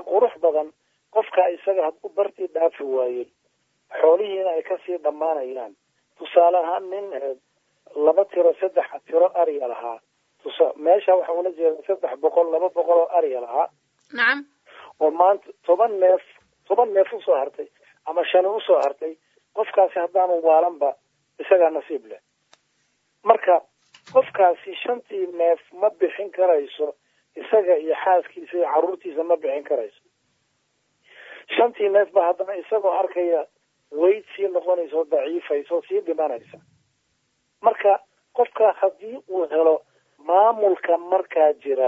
imaanayaan tusaale ahaan nin laba tiro saddex tiro ariya lahaa tusa meesha waxa ula jeeda saddex boqol laba boqol oo ariya lahaa nacam oo maanta toban neef toban neef usoo hartay ama shani usoo hartay qofkaasi haddaanu waalanba isagaa nasiib leh marka qofkaasi shantii neef ma bixin karayso isaga iyo xaaskiisa iyo carruurtiisa ma bixin karayso shantii neef ba haddana isagoo arkaya weyd sii noqonaysa oo daciifaysa oo sii dhimanaysa marka qofka haddii uu helo maamulka markaa jira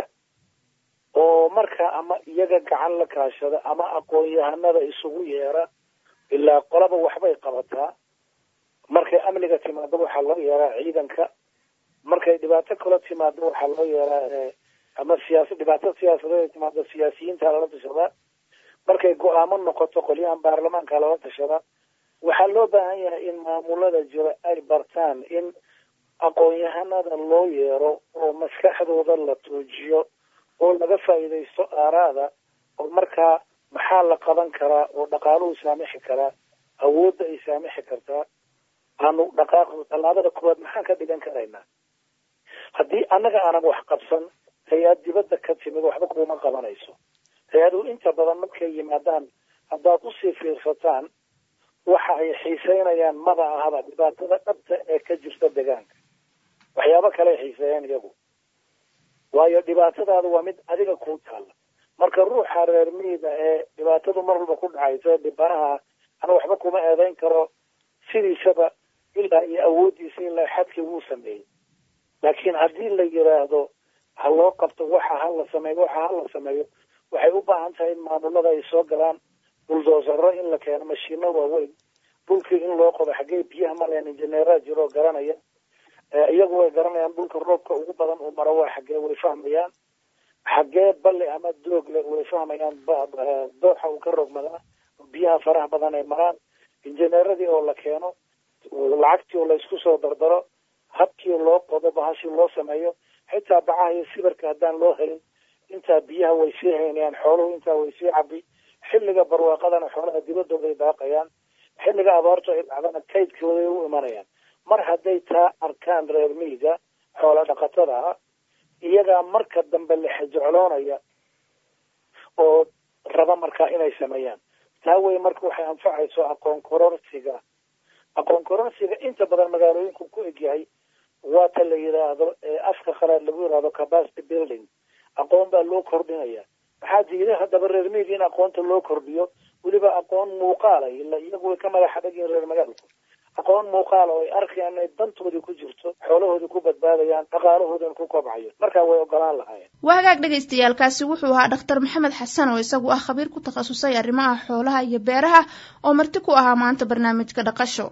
oo markaa ama iyaga gacan la kaashada ama aqoon-yahanada isugu yeera ilaa qolaba waxbay qabataa markay amniga timaado waxaa loo yeeraa ciidanka markay dhibaato kala timaado waxaa loo yeeraa ama siyaasa dhibaato siyaasadeed ay timaado siyaasiyiinta lala tashadaa markay go-aamo noqoto qolyahan baarlamaanka lala tashadaa waxaa loo baahan yahay in maamulada jira ay bartaan in aqoon-yahanada loo yeero oo maskaxdooda la tuujiyo oo laga faa'iidaysto aaraada oo markaa maxaa la qaban karaa oo dhaqaaluhu saamixi karaa awoodda ay saamixi kartaa aanu dhaqaaqo tallaabada koowaad maxaan ka dhigan karaynaa haddii annaga aanan wax qabsan hay-ad dibadda ka timid waxba kuuma qabanayso hay-aduhu inta badan markay yimaadaan haddaad usii fiirsataan waxa ay xiiseynayaan maba ahaba dhibaatada dhabta ee ka jirta deegaanka waxyaabo kale ay xiiseeyaan iyagu waayo dhibaatadaadu waa mid adiga kuu taalla marka ruuxa reer miida ee dhibaatadu mar walba ku dhacayso ee dhibanaha ana waxba kuma eedeyn karo sidiisaba ilaa iyo awooddiisa ilaa xadkii wuu sameeyey laakiin haddii la yidhaahdo ha loo qabto waxa ha la sameeyo waxa ha la sameeyo waxay u baahan tahay in maamulada ay soo galaan buldoosaro in la keeno mashiino waaweyn dhulkii in loo qodo xaggee biyaha maleen injineeraa jiroo garanaya iyagu way garanayaan dhulka roobka ugu badan uu maro waa xaggee way fahmayaan xaggee balli ama doogle way fahmayaan dooxa uu ka rogmadaa biyaha faraha badan ay maraan injineeradii oo la keeno lacagtii oo laysku soo dardaro habkii loo qodo bahashii loo sameeyo xitaa bacaha iyo sibirka haddaan loo helin intaa biyaha way sii haynayaan xooluhu intaa way sii cabi xilliga barwaaqadana xoolaha dibadooday daaqayaan xilliga abaartu ay dhacdana kaydkooday u imanayaan mar hadday taa arkaan reer miiga xoola dhaqatada ah iyagaa marka dambe la xejecloonaya oo raba markaa inay sameeyaan taa wey marka waxay anfacayso aqoon kororsiga aqoon kororsiga inta badan magaalooyinku ku egyahay waa ta la yidhaahdo afka qalaad lagu yidhaahdo capacity building aqoon baa loo kordhinaya maxaa diiday haddaba reer miiga in aqoonta loo kordhiyo weliba aqoon muuqaala ila iyagu way ka madaxa dhagyihin reer magaalku aqoon muuqaala oo ay arkayaan inay dantoodii ku jirto xoolahoodii ku badbaadayaan dhaqaalahoodina ku kobcayo markaa way ogolaan lahaayeen waa hagaag dhagaystayaalkaasi wuxuu ahaa dhakhtar maxamed xasan oo isagu ah khabiir ku takhasusay arrimaha xoolaha iyo beeraha oo marti ku ahaa maanta barnaamijka dhaqasho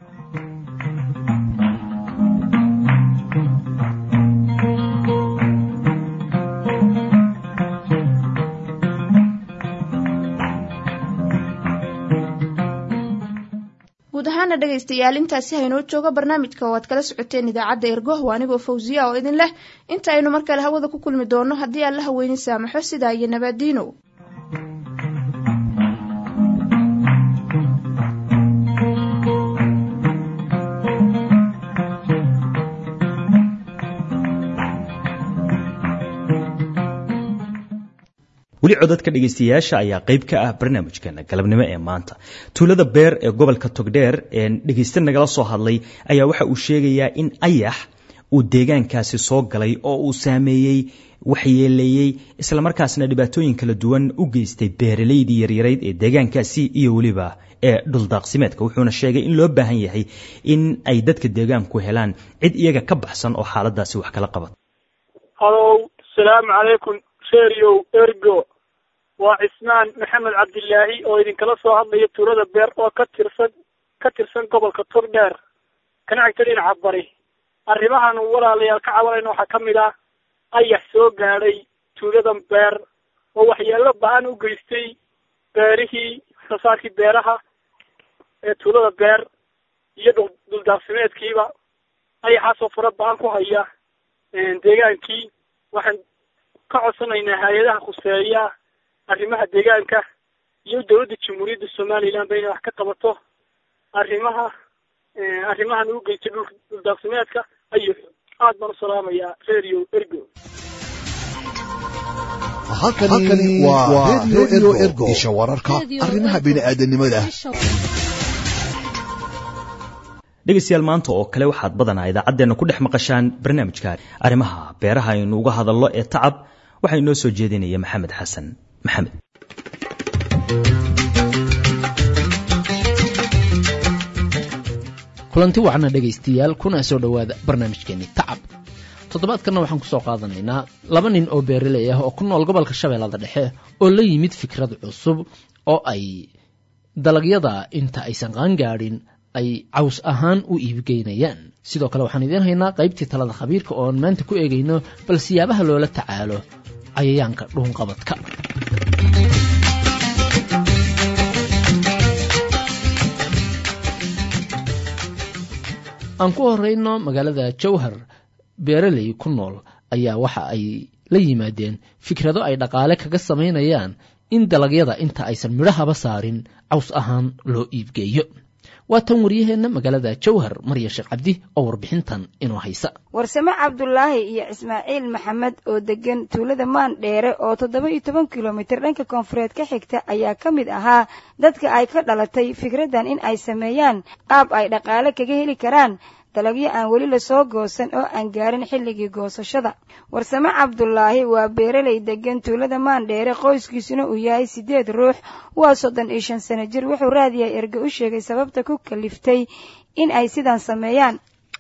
guud ahaana dhegaystayaal intaasi haynoo jooga barnaamijka oo aad kala socoteen idaacadda ergoh waa anigoo fawsiya oo idin leh inta aynu mar kale hawada ku kulmi doono haddii aan la haweynin saamaxo sidaa iyo nabaadiino weli codadka dhegaystayaasha ayaa qayb ka ah barnaamijkeena galabnimo ee maanta tuulada beer ee gobolka togdheer ee dhegaysta nagala soo hadlay ayaa waxa uu sheegayaa in ayax uu deegaankaasi soo galay oo uu saameeyey waxyeeleeyey islamarkaasna dhibaatooyin kala duwan u geystay beeralaydii yaryarayd ee deegaankaasi iyo weliba ee dhuldaaqsimeedka wuxuuna sheegay in loo baahan yahay in ay dadka deegaanku helaan cid iyaga ka baxsan oo xaaladaasi wax kala qabata halow salaamu calaykum seriow ergo waa cismaan maxamed cabdilaahi oo idinkala soo hadlaya tuulada beer oo ka tirsan ka tirsan gobolka turdheer kana xigta dhinaca bari arrimahan walaalayaal ka cabanayna waxaa ka mid ah ayax soo gaadhay tuuladan beer oo waxyeelo ba-an u geystay beerihii waxsoosaarkii beeraha ee tuulada beer iyo dhul dhuldaaqsimeedkiiba ayaxaasoo fara ba-an ku haya deegaankii waxaan ka codsanaynaa hay-adaha khuseeya arrimaha deegaanka iyo dowladda jamhuuriyadda somaliland ba inay wax ka qabato arrimaha arrimahan uu geystay dhul dhuldaaqsimeedka ayuu aad baan u salaamayaa radio ergo halkani waa radio ergo isha wararka arrimaha bini'aadanimada dhegaystayaal maanta oo kale waxaad badanaa idaacaddeenna ku dhex maqashaan barnaamijka arrimaha beeraha aynu uga hadallo ee tacab waxaa inoo soo jeedinaya maxamed xasan maxamed kulanti wacna dhegaystayaal kuna soo dhowaada barnaamijkeenii tacab toddobaadkanna waxaan ku soo qaadanaynaa laba nin oo beeraley ah oo ku nool gobolka shabeellada dhexe oo la yimid fikrad cusub oo ay dalagyada inta aysan qaangaadhin ay caws ahaan u iibgeynayaan sidoo kale waxaan idiin haynaa qaybtii talada khabiirka ooan maanta ku eegayno bal siyaabaha loola tacaalo cayayaanka dhuunqabadka aan ku horeyno magaalada jowhar beeraley ku nool ayaa waxa ay la yimaadeen fikrado ay dhaqaale kaga samaynayaan in dalagyada inta aysan midhahaba saarin caws ahaan loo iibgeeyo waa tan waryaheenna magaalada jowhar marya sheekh cabdi oo warbixintan inoo haysa warsame cabdulaahi iyo ismaaciil maxamed oo degan tuulada maan dheere oo toddoba iyo toban kilomitir dhanka koonfureed ka xigta ayaa ka mid ahaa dadka ay ka dhalatay fikraddan in ay sameeyaan qaab ay dhaqaale kaga heli karaan dalagyo aan weli lasoo goosan oo aan gaarin xilligii goosashada warsame cabdulaahi waa beeraley degan tuulada maandheere qoyskiisuna uu yahay siddeed ruux waa soddon iyo shan sano jir wuxuu raadiyaa erge u sheegay sababta ku kaliftay in ay sidan sameeyaan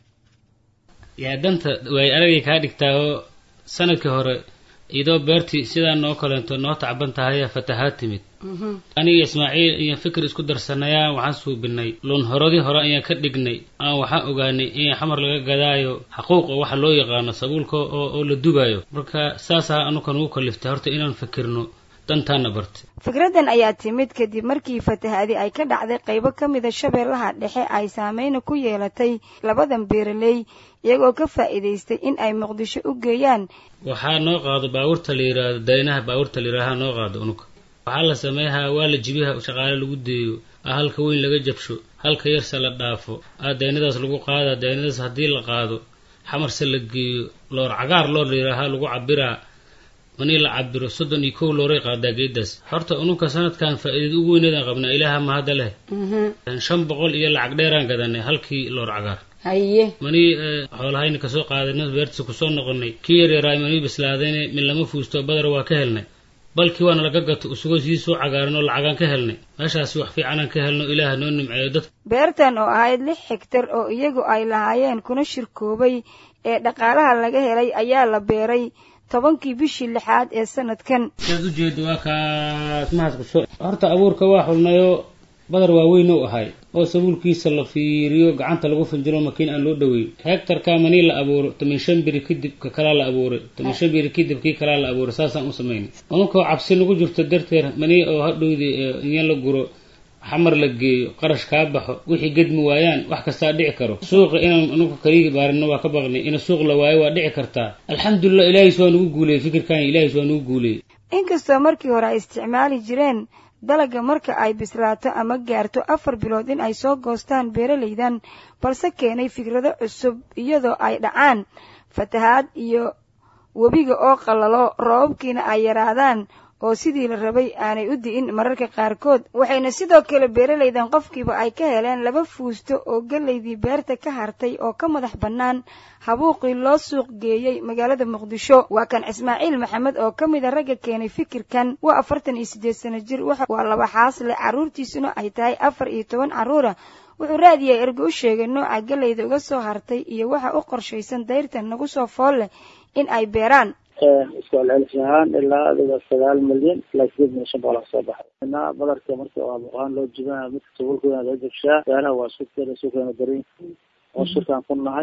yaa danta way aragay kaa dhigtaaoo sanadkii hore idoo beertii sidaa noo kaleento noo tacban tahay fatahaad timid aniga ismaaciil ayaan fikir isku darsanayaan waxaan suubinay luun horadii hore ayaan ka dhignay aan waxaan ogaanay in xamar laga gadaayo xaquuqa waxa loo yaqaano sabuulka oo la dubaayo marka saasaa anuka nugu kaliftay horta inaan fikirno dantaana bartay fikraddan ayaa timid kadib markii fatahaadi ay ka dhacday qaybo ka mida shabeellaha dhexe ay saameyna ku yeelatay labadan beeraley iyagoo ka faa'iidaystay in ay muqdisho u geeyaan waxaa noo qaado baabuurta la yidhaahdo daynaha baabuurta la yidhaaha noo qaado unuka waxaa la sameeyaa waa la jibiha shaqaale lagu deeyo a halka weyn laga jabsho halka yarse la dhaafo a daynadaas lagu qaadaa daynadaas haddii la qaado xamarse la geeyo loor cagaar loor la yidhaaha lagu cabiraa manii la cabiro soddon iyo kow looray qaadaa geedaas horta ununka sanadkan faa'iidada ugu weyneedaan qabnaa ilaaha mahadda leh shan boqol iyo lacag dheeraan gadanay halkii loor cagaar haye manii xoolahayna kasoo qaadayna beertiisa kusoo noqonay kii yaryaraay manii bislaadayne min lama fuusto badar waa ka helnay balkii waana laga gato isagoo sii soo cagaaran oo lacagaan ka helnay meeshaasi wax fiicanaan ka helno ilaaha noo nimceeyo dad beertan oo ahayd lix hegtar oo iyagu ay lahaayeen kuna shirkoobay ee dhaqaalaha laga helay ayaa la beeray tobankii bishii lixaad ee sanadkan sidaad ujeedo waa kaas mahas kuso horta abuurka waa xulnayoo badar waaweyn u ahay oo sabuulkiisa la fiiriyo gacanta lagu finjiro makiin aan loo dhoweyn hegtarka manii la abuuro toban shan biri kadib ka kalaa la abuuray toban shan biri kadib kii kalaa la abuuray saasaan u samaynay ununkoo cabsi nagu jirto darteed manii oo hadhowdi inya la guro xamar la geeyo qarash kaa baxo wixii gedmi waayaan wax kastaa dhici karo suuqa inaan anugu kaliigi baarino waa ka baqnay in suuq la waayo waa dhici kartaa alxamdulilah ilaahis waa nagu guuleeyey fikirkan ilaahis waa nagu guuleeyey inkastoo markii hore ay isticmaali jireen dalagga marka ay bislaato ama gaarto afar bilood in ay soo goostaan beeralaydan balse keenay fikrado cusub iyadoo ay dhacaan fatahaad iyo webiga oo qallalo roobabkiina ay yaraadaan oo sidii la rabay aanay u di'in mararka qaarkood waxayna sidoo kale beeralaydan qofkiiba ay ka heleen laba fuusto oo gellaydii beerta ka hartay oo ka madax bannaan habuuqii loo suuq geeyey magaalada muqdisho waa kan ismaaciil maxamed oo ka mida ragga keenay fikirkan waa afartan iyo siddeed sano jir waa laba xaasle carruurtiisuna ay tahay afar iyo toban carruura wuxuu raadiyaa ergo u sheegay nooca gellayda uga soo hartay iyo waxa u qorshaysan dayrtan nagu soo fool leh in ay beeraan isku celcelis ahaan ilaa adiga sagaal milyan ilaa sideed milyan shan boqol kasoo baxay na badarka marka waa buqaan loo jibana midka sabulka weyn loo jabshaa beeraha waa isku keena isku keena darin oo shirkaan ku nahay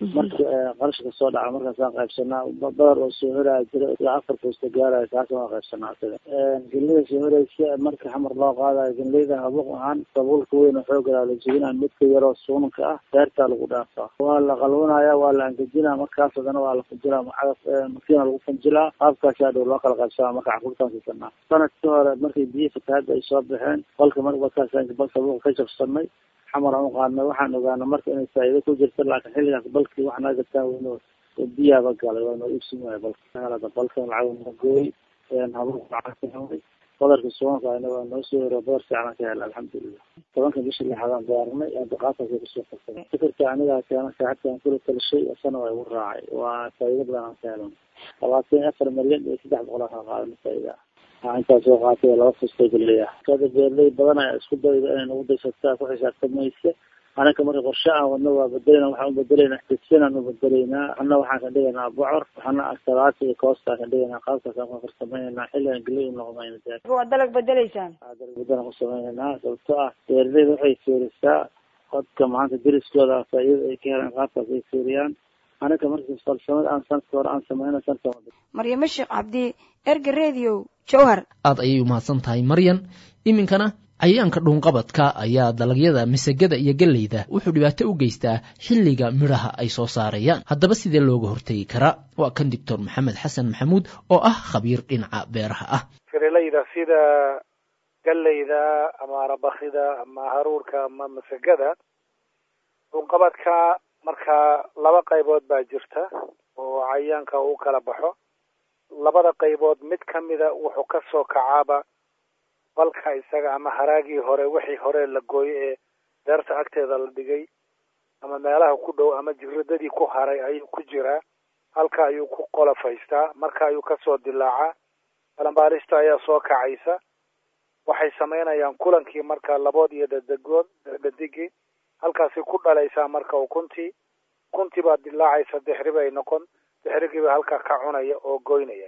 marka qarashka soo dhaca markaasaan qaybsanaa badar oo soo horaya jira ilaa afar foosta gaaraya kaasna waan qaybsanaa isaga gelida soo horeysa marka xamar loo qaadayo gelida habuuq ahaan dabuulka weyn oo xoogaa la jebinaa midka yaroo suunanka ah beertaa lagu dhaafaa waa la qalwanaya waa la angejinaa markaas haddana waa la funjilaa cagaf makiina lagu funjilaa qaabkaasaa dhow loo kala qaybsanaa marka caruurtaan siisanaa sanadkii hore markay biyo fatahaada ay soo baxeen balka mar markaasaan sabuuqa ka jabsanay xamar aan uqaadnay waxaan ogaana marka inay faa'iido ku jirta laakiin xilligaas balkii wax naga gataan weyno biyaaba galay waa noo iibsin waaya balka balkan lacag nagooy habuuq lacag badarka suwanka ayna waa noo soo horo badar fiican ka hela alxamdulilah tobanka bishii lixaadaan diyaarinay daqaataasa kusoo qabsaday fikirka anigaa keena saaxibkaan kula talishay isana waa igu raacay waa faa'iido badan aan ka helan labaatan iyo afar milyan iyo saddex boqol aan kala qaadana faa'iida ah intaa soo qaatay laba fustay galeya kada beerley badan ayaa isku dayda inay nagu daysataa ku xisaabtamaysa anaka marka qorshe aan wadno waa bedelena waxaan ubedelaynaa xtisyanaan ubedelaynaa ana waxaan ka dhigaynaa bocor waxaana asalaata iyo koostaan ka dhigaynaa qaabkaasaan ku farsamaynaynaa xilligan geley noqonayna waa dalag bedelaysaan dalag bedelan ku samaynaynaa sababto ah beerleyda waxay fiirisaa codka maanta deriskooda faa'iida ay ka helaan qaabkaas ay fiiriyaan anaka markii falsamada aan sanadka hore aan samayna sanadka maryamo sheekh cabdi erga radio jowhar aad ayay umahadsan tahay maryan iminkana cayayaanka dhuunqabadka ayaa dalagyada masagada iyo galleyda wuxuu dhibaato u geystaa xilliga midhaha ay soo saarayaan haddaba sidee looga hortegi karaa waa kan doctor maxamed xasan maxamuud oo ah khabiir dhinaca beeraha ah firileyda sida galleyda ama arabakida ama haruurka ama masagada dhuunqabadka marka laba qaybood baa jirta oo cayayaanka uu kala baxo labada qaybood mid kamida wuxuu kasoo kacaaba balka isaga ama haraagii hore wixii hore la gooyo ee beerta agteeda la dhigay ama meelaha ku dhow ama jiradadii ku haray ayuu ku jiraa halka ayuu ku qolofaystaa marka ayuu kasoo dilaacaa balambaarista ayaa soo kacaysa waxay samaynayaan kulankii marka labood iyo dadegood dadigii halkaasi ku dhalaysaa marka ukuntii ukuntii baa dilaacaysa dixri bay noqon dixrigiiba halkaa ka cunaya oo goynaya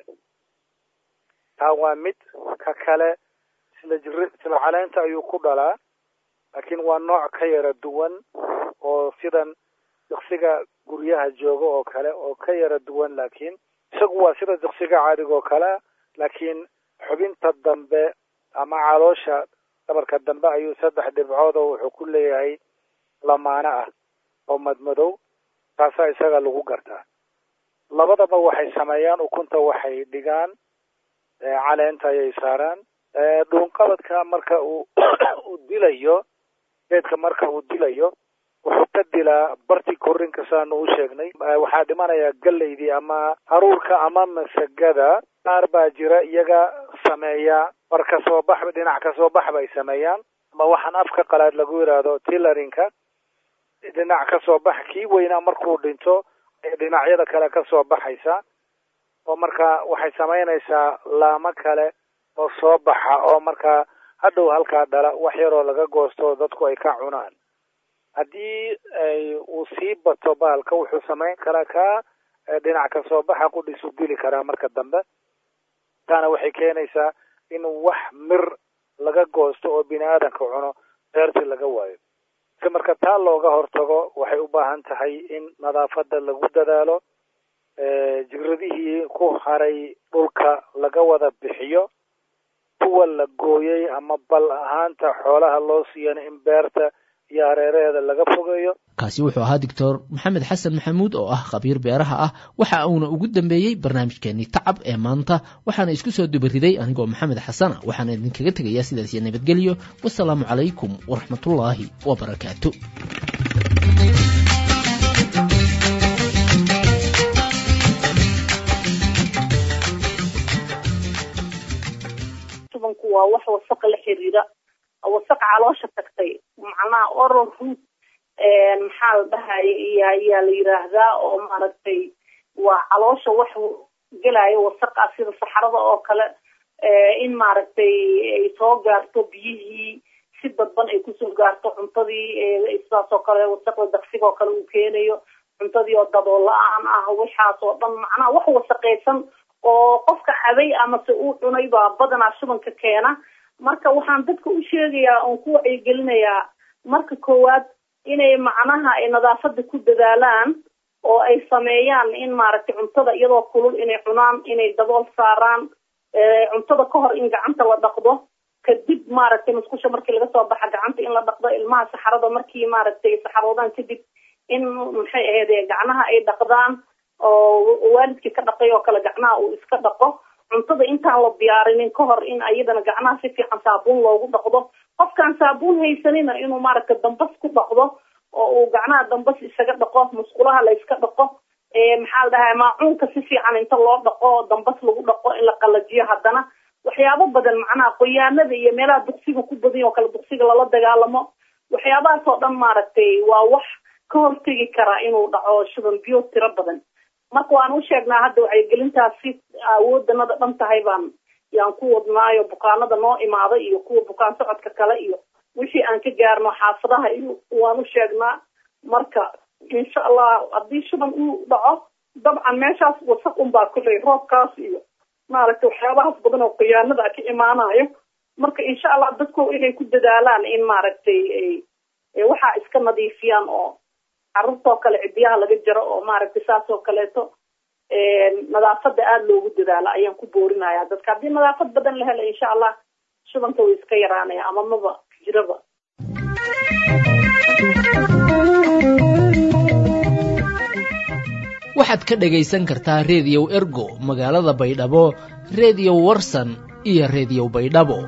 taa waa mid ka kale isla jir isla caleynta ayuu ku dhalaa laakiin waa nooc ka yara duwan oo sidan diksiga guryaha jooga oo kale oo ka yara duwan laakiin isagu waa sida diksiga caadiga oo kale laakiin xubinta dambe ama caloosha dhabarka dambe ayuu saddex dhibcood oo wuxuu ku leeyahay lamaano ah oo madmadow taasaa isaga lagu gartaa labadaba waxay sameeyaan ukunta waxay dhigaan caleenta ayay saaraan dhuunqabadka marka uu uu dilayo geedka marka uu dilayo wuxuu ka dilaa barti korinka saanu u sheegnay waxaa dhimanaya galeydii ama haruurka ama masagada qaar baa jira iyaga sameeya bar kasoo bax dhinac kasoo bax bay sameeyaan ama waxaan afka qalaad lagu yidhaahdo tillarinka dhinac kasoo bax kii weynaa markuu dhinto dhinacyada kale kasoo baxaysa oo marka waxay samaynaysaa laamo kale oo soo baxa oo markaa hadhow halkaa dhala wax yaroo laga goosto dadku ay ka cunaan haddii uu sii bato baalka wuxuu samayn karaa kaa dhinac kasoo baxa qudhisu dili karaa marka dambe taana waxay keenaysaa in wax mir laga goosto oo bini aadanka cuno beertii laga waayo si marka taa looga hortago waxay u baahan tahay in nadaafada lagu dadaalo jiradihii ku haray dhulka laga wada bixiyo kuwa la gooyey ama bal ahaanta xoolaha loo siiyana in beerta iyo hareeraheeda laga fogeeyo kaasi wuxuu ahaa doctor maxamed xasan maxamuud oo ah khabiir beeraha ah waxa uuna ugu dambeeyey barnaamijkeenii tacab ee maanta waxaana isku soo dubariday anigoo maxamed xasana waxaana idinkaga tegayaa sidaas iyo nabadgelyo wasalaamu calaykum waraxmatullaahi wabarakaatu tubanku waa wax wasaqa la xiriira wasaq caloosha tagtay macnaha oral root maxaa la dhahaya iyo ayaa la yiraahdaa oo maaragtay waa caloosha wax gelayo wasaqa sida saxarada oo kale in maaragtay ay soo gaarto biyihii si dadban ay kusoo gaarto cuntadii sidaas oo kale wasaqda daqsiga oo kale uu keenayo cuntadii oo dadoo la-aan ah waxaas oo dhan macnaha wax wasaqaysan oo qofka cabay amase uu cunay baa badanaa shubanka keena marka waxaan dadka u sheegayaa oon ku wacyigelinayaa marka koowaad inay macnaha ay nadaafada ku dadaalaan oo ay sameeyaan in maaragtay cuntada iyadoo kulul inay cunaan inay dabool saaraan cuntada ka hor in gacanta la dhaqdo kadib maaragtay musqusha markii laga soo baxa gacanta in la dhaqdo ilmaha saxarada markii maaragtay saxaroodaan kadib in maxay ahayd gacnaha ay dhaqdaan oo waalidkii ka dhaqay oo kale gacnaha uu iska dhaqo cuntada intaan la diyaarinin ka hor in ayadana gacnaha si fiican saabuun loogu dhaqdo qofkaan saabuun haysanina inuu maaragtay dambas ku dhaqdo oo uu gacnaha dambas isaga dhaqo musqulaha la iska dhaqo maxaa la dhahaa maacuunka si fiican inta loo dhaqo dambas lagu dhaqo in la qalajiyo haddana waxyaabo badan macnaha qoyaanada iyo meelaha duqsiga ku badan oo kale duqsiga lala dagaalamo waxyaabahaas oo dhan maaragtay waa wax ka hortegi karaa inuu dhaco shuban biyo tiro badan marka waan u sheegnaa hadda wacyigelintaasi awoodanada dhan tahay baan yaan ku wadnaayo bukaanada noo imaada iyo kuwa bukaan socodka kale iyo wixii aan ka gaarno xaafadaha iyo waan u sheegnaa marka insha allah haddii shuban uu dhaco dabcan meeshaas wasaq unbaa kulley roobkaas iyo maaragtay waxyaabahaas badan oo khiyaanada ka imaanayo marka insha allah dadku inay ku dadaalaan in maaragtay waxaa iska nadiifiyaan oo carruurtoo kale cidiyaha laga jaro oo maaragtay saas oo kaleeto nadaafada aada loogu dadaalo ayaan ku boorinaya dadka haddii nadaafad badan la helo insha allah shubanka way iska yaraanaya ama maba jiraba waxaad ka dhagaysan kartaa reediyow ergo magaalada baydhabo reediyo warsan iyo reediyo baydhabo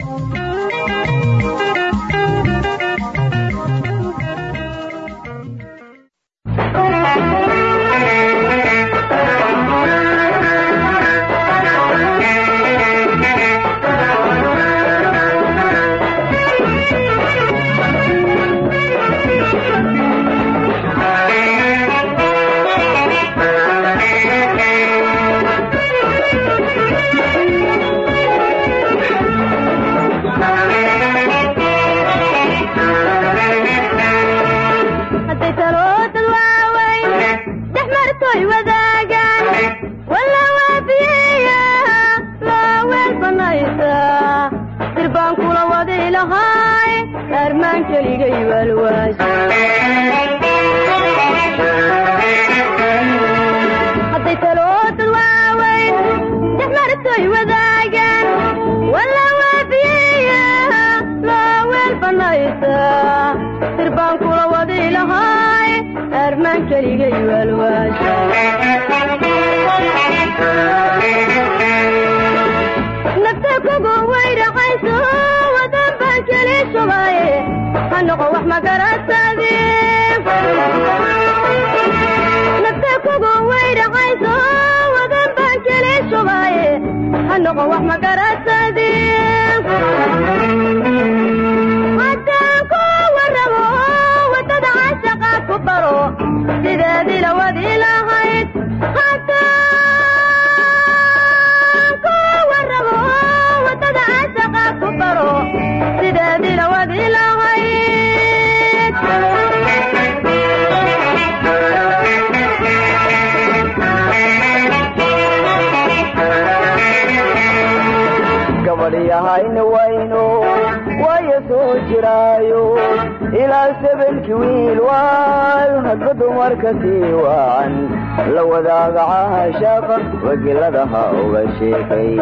gabadhyahayna wayno waya soo jiraayo ilaa sabanki wiil waal hadba dumarka sii wacan la wadaaga caashaaqa wagiladaha uga sheekay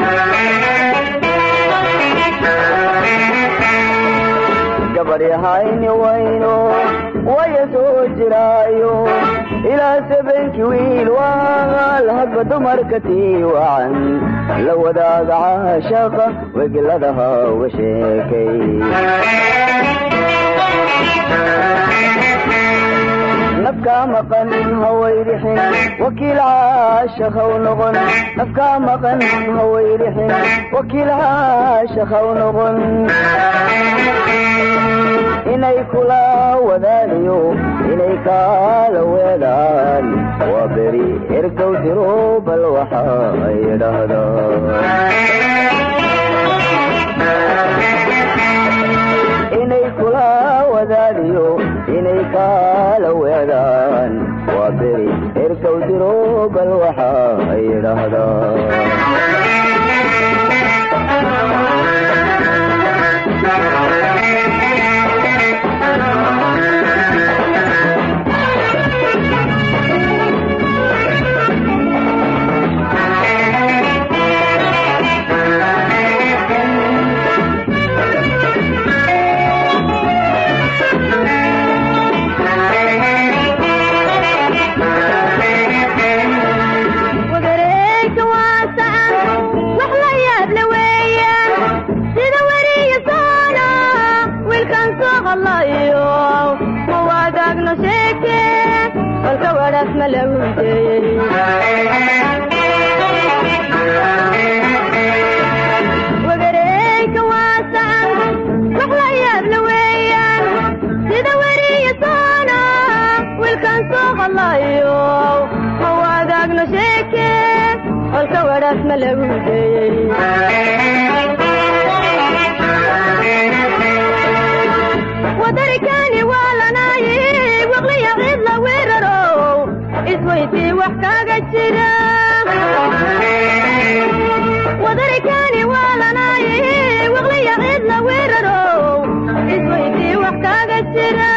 gabadhyahayni wayno waya soo jiraayo ilaa sabanki wiil waal hadba dumarka sii wacan la wadaaga caashaaqa wegiladaha uga sheekay nafkaa maqan hawayrixin wakiil caashaqaw noqon nafkaa maqan hawayrixin wakiil caashaqaw noqon inay kula wadaaniyo inay kaala weedaan waa beri ergow diro bal waxa ay dhahdaan inay kula wadaaniyo inay kaala weedaan waa beri ergow diro bal waxa ay dhahdaan waraas ma lagu deeyey wagareyka waasacan wax la yaab la weeyaan sida weriya soona wiilkan soo hadlayo ma wadaagno sheeke holka waraas ma lagu deeyey wadarikani waa lanaaye waqliya cid la weeraro isweydii wax kaga jira wadarikani waa lanaaye waqliya cid la weeraro isweydii wax kaga jira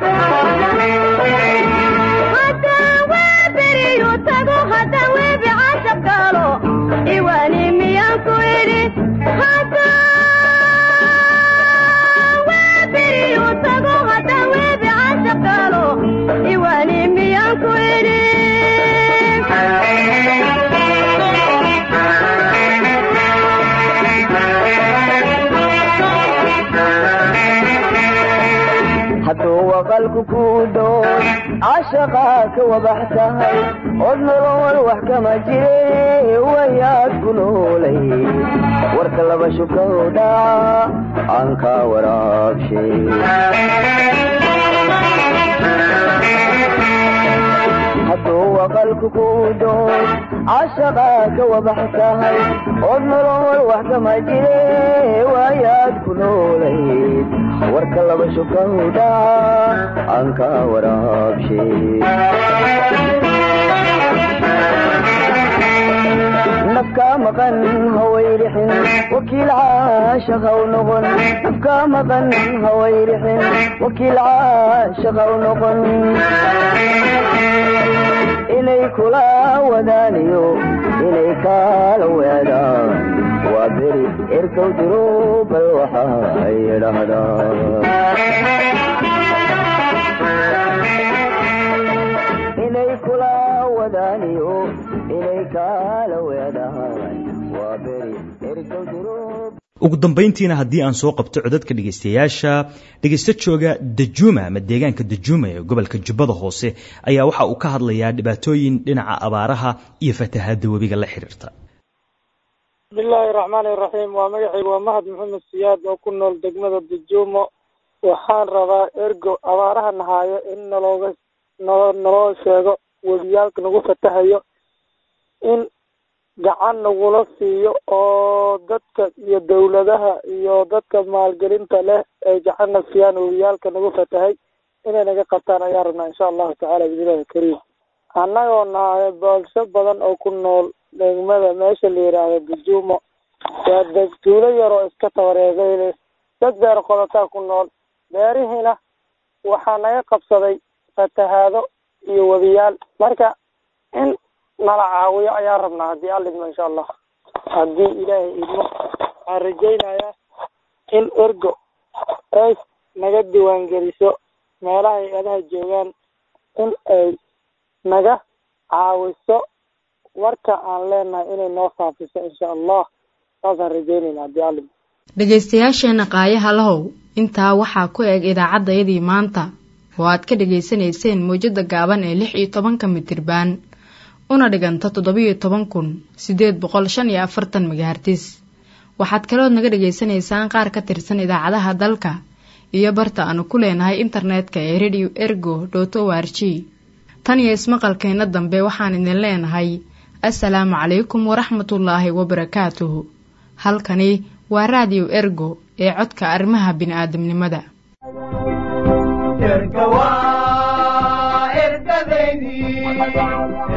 haddaan weeberiyu tago haddaan weebi cashab galo iwaani miyaan ku idhi tago haddaan weebi cashab galo iwaani miyaan ku idhi hadduu waqalku kuu dhow cashaqaa ka wabax tahay od nolol wax kama jire wayaad ku noolay warka laba shukow dhaca aan kaa waraabshay hadduu waqalku kuu dhow cashaqaa ka wabax tahay od nolol wax kama jire wayaad ku noolayd warka laba shukow dhaca aan kaa waraabshay nafkaa maqan hawayrixin wakiil caashaqaw noqon nafkaa maqan hawayrixin wakiil caashaqaw noqon inay kula wadaaniyo inay kaala weedaan waa beri erkow diro bal waxa ay dhahdaa inay kula wadaaniyo inay kaala weedaan waa beri erkow diro ugu dambayntiina haddii aan soo qabto codadka dhegaystayaasha dhegaysto jooga dajuuma ama deegaanka dajuuma ee gobolka jubbada hoose ayaa waxa uu ka hadlayaa dhibaatooyin dhinaca abaaraha iyo fatahaadda webiga la xiriirta bismillaahi raxmaani raxiim waa magacaygu waa mahad maxamed siyaad oo ku nool degmada dajuumo waxaan rabaa ergo abaaraha nahaayo in nalooga nalo naloo sheego webiyaalka nagu fatahayo in gacan nagula siiyo oo dadka iyo dawladaha iyo dadka maalgelinta leh ay gacanna siiyaan webiyaalka nagu fatahay inay naga qabtaan ayaan rabnaa insha allahu tacaala bismillahi kariim annagoo nahay boolsho badan oo ku nool degmada meesha la yidhaahdo dajuumo waa deg tuulo yaroo iska tabareegeyle dad beer qodataa ku nool beerihiina waxaa naga qabsaday fatahaado iyo webiyaal marka in nala caawiyo ayaan rabnaa haddii alla idmo insha allah haddii ilaahay idmo waxaan rajaynayaa in ergo ay naga diiwaangeliso meelaha hay-adaha joogaan in ay naga caawiso warka aan leenahay inay noo faafiso insha allah saasaan rajaynayna haddii alla idmo dhegaystayaasheenna qaayaha lahow intaa waxaa ku eg idaacaddayadii maanta oo aad ka dhegaysanayseen mawjadda gaaban ee lix iyo tobanka mitirbaan una dhiganta toddobiyo toban kun siddeed boqol shan iyo afartan megahartis waxaad kalood naga dhegaysanaysaan qaar ka tirsan idaacadaha dalka iyo barta aanu ku leenahay internetka ee radio ergo dot o r g tan iyo ismaqalkeenna dambe waxaan idin leenahay assalaamu calaykum waraxmatullaahi wabarakaatuhu halkani waa raadiyo ergo ee codka arrimaha bini'aadamnimada erga waa ergadeydii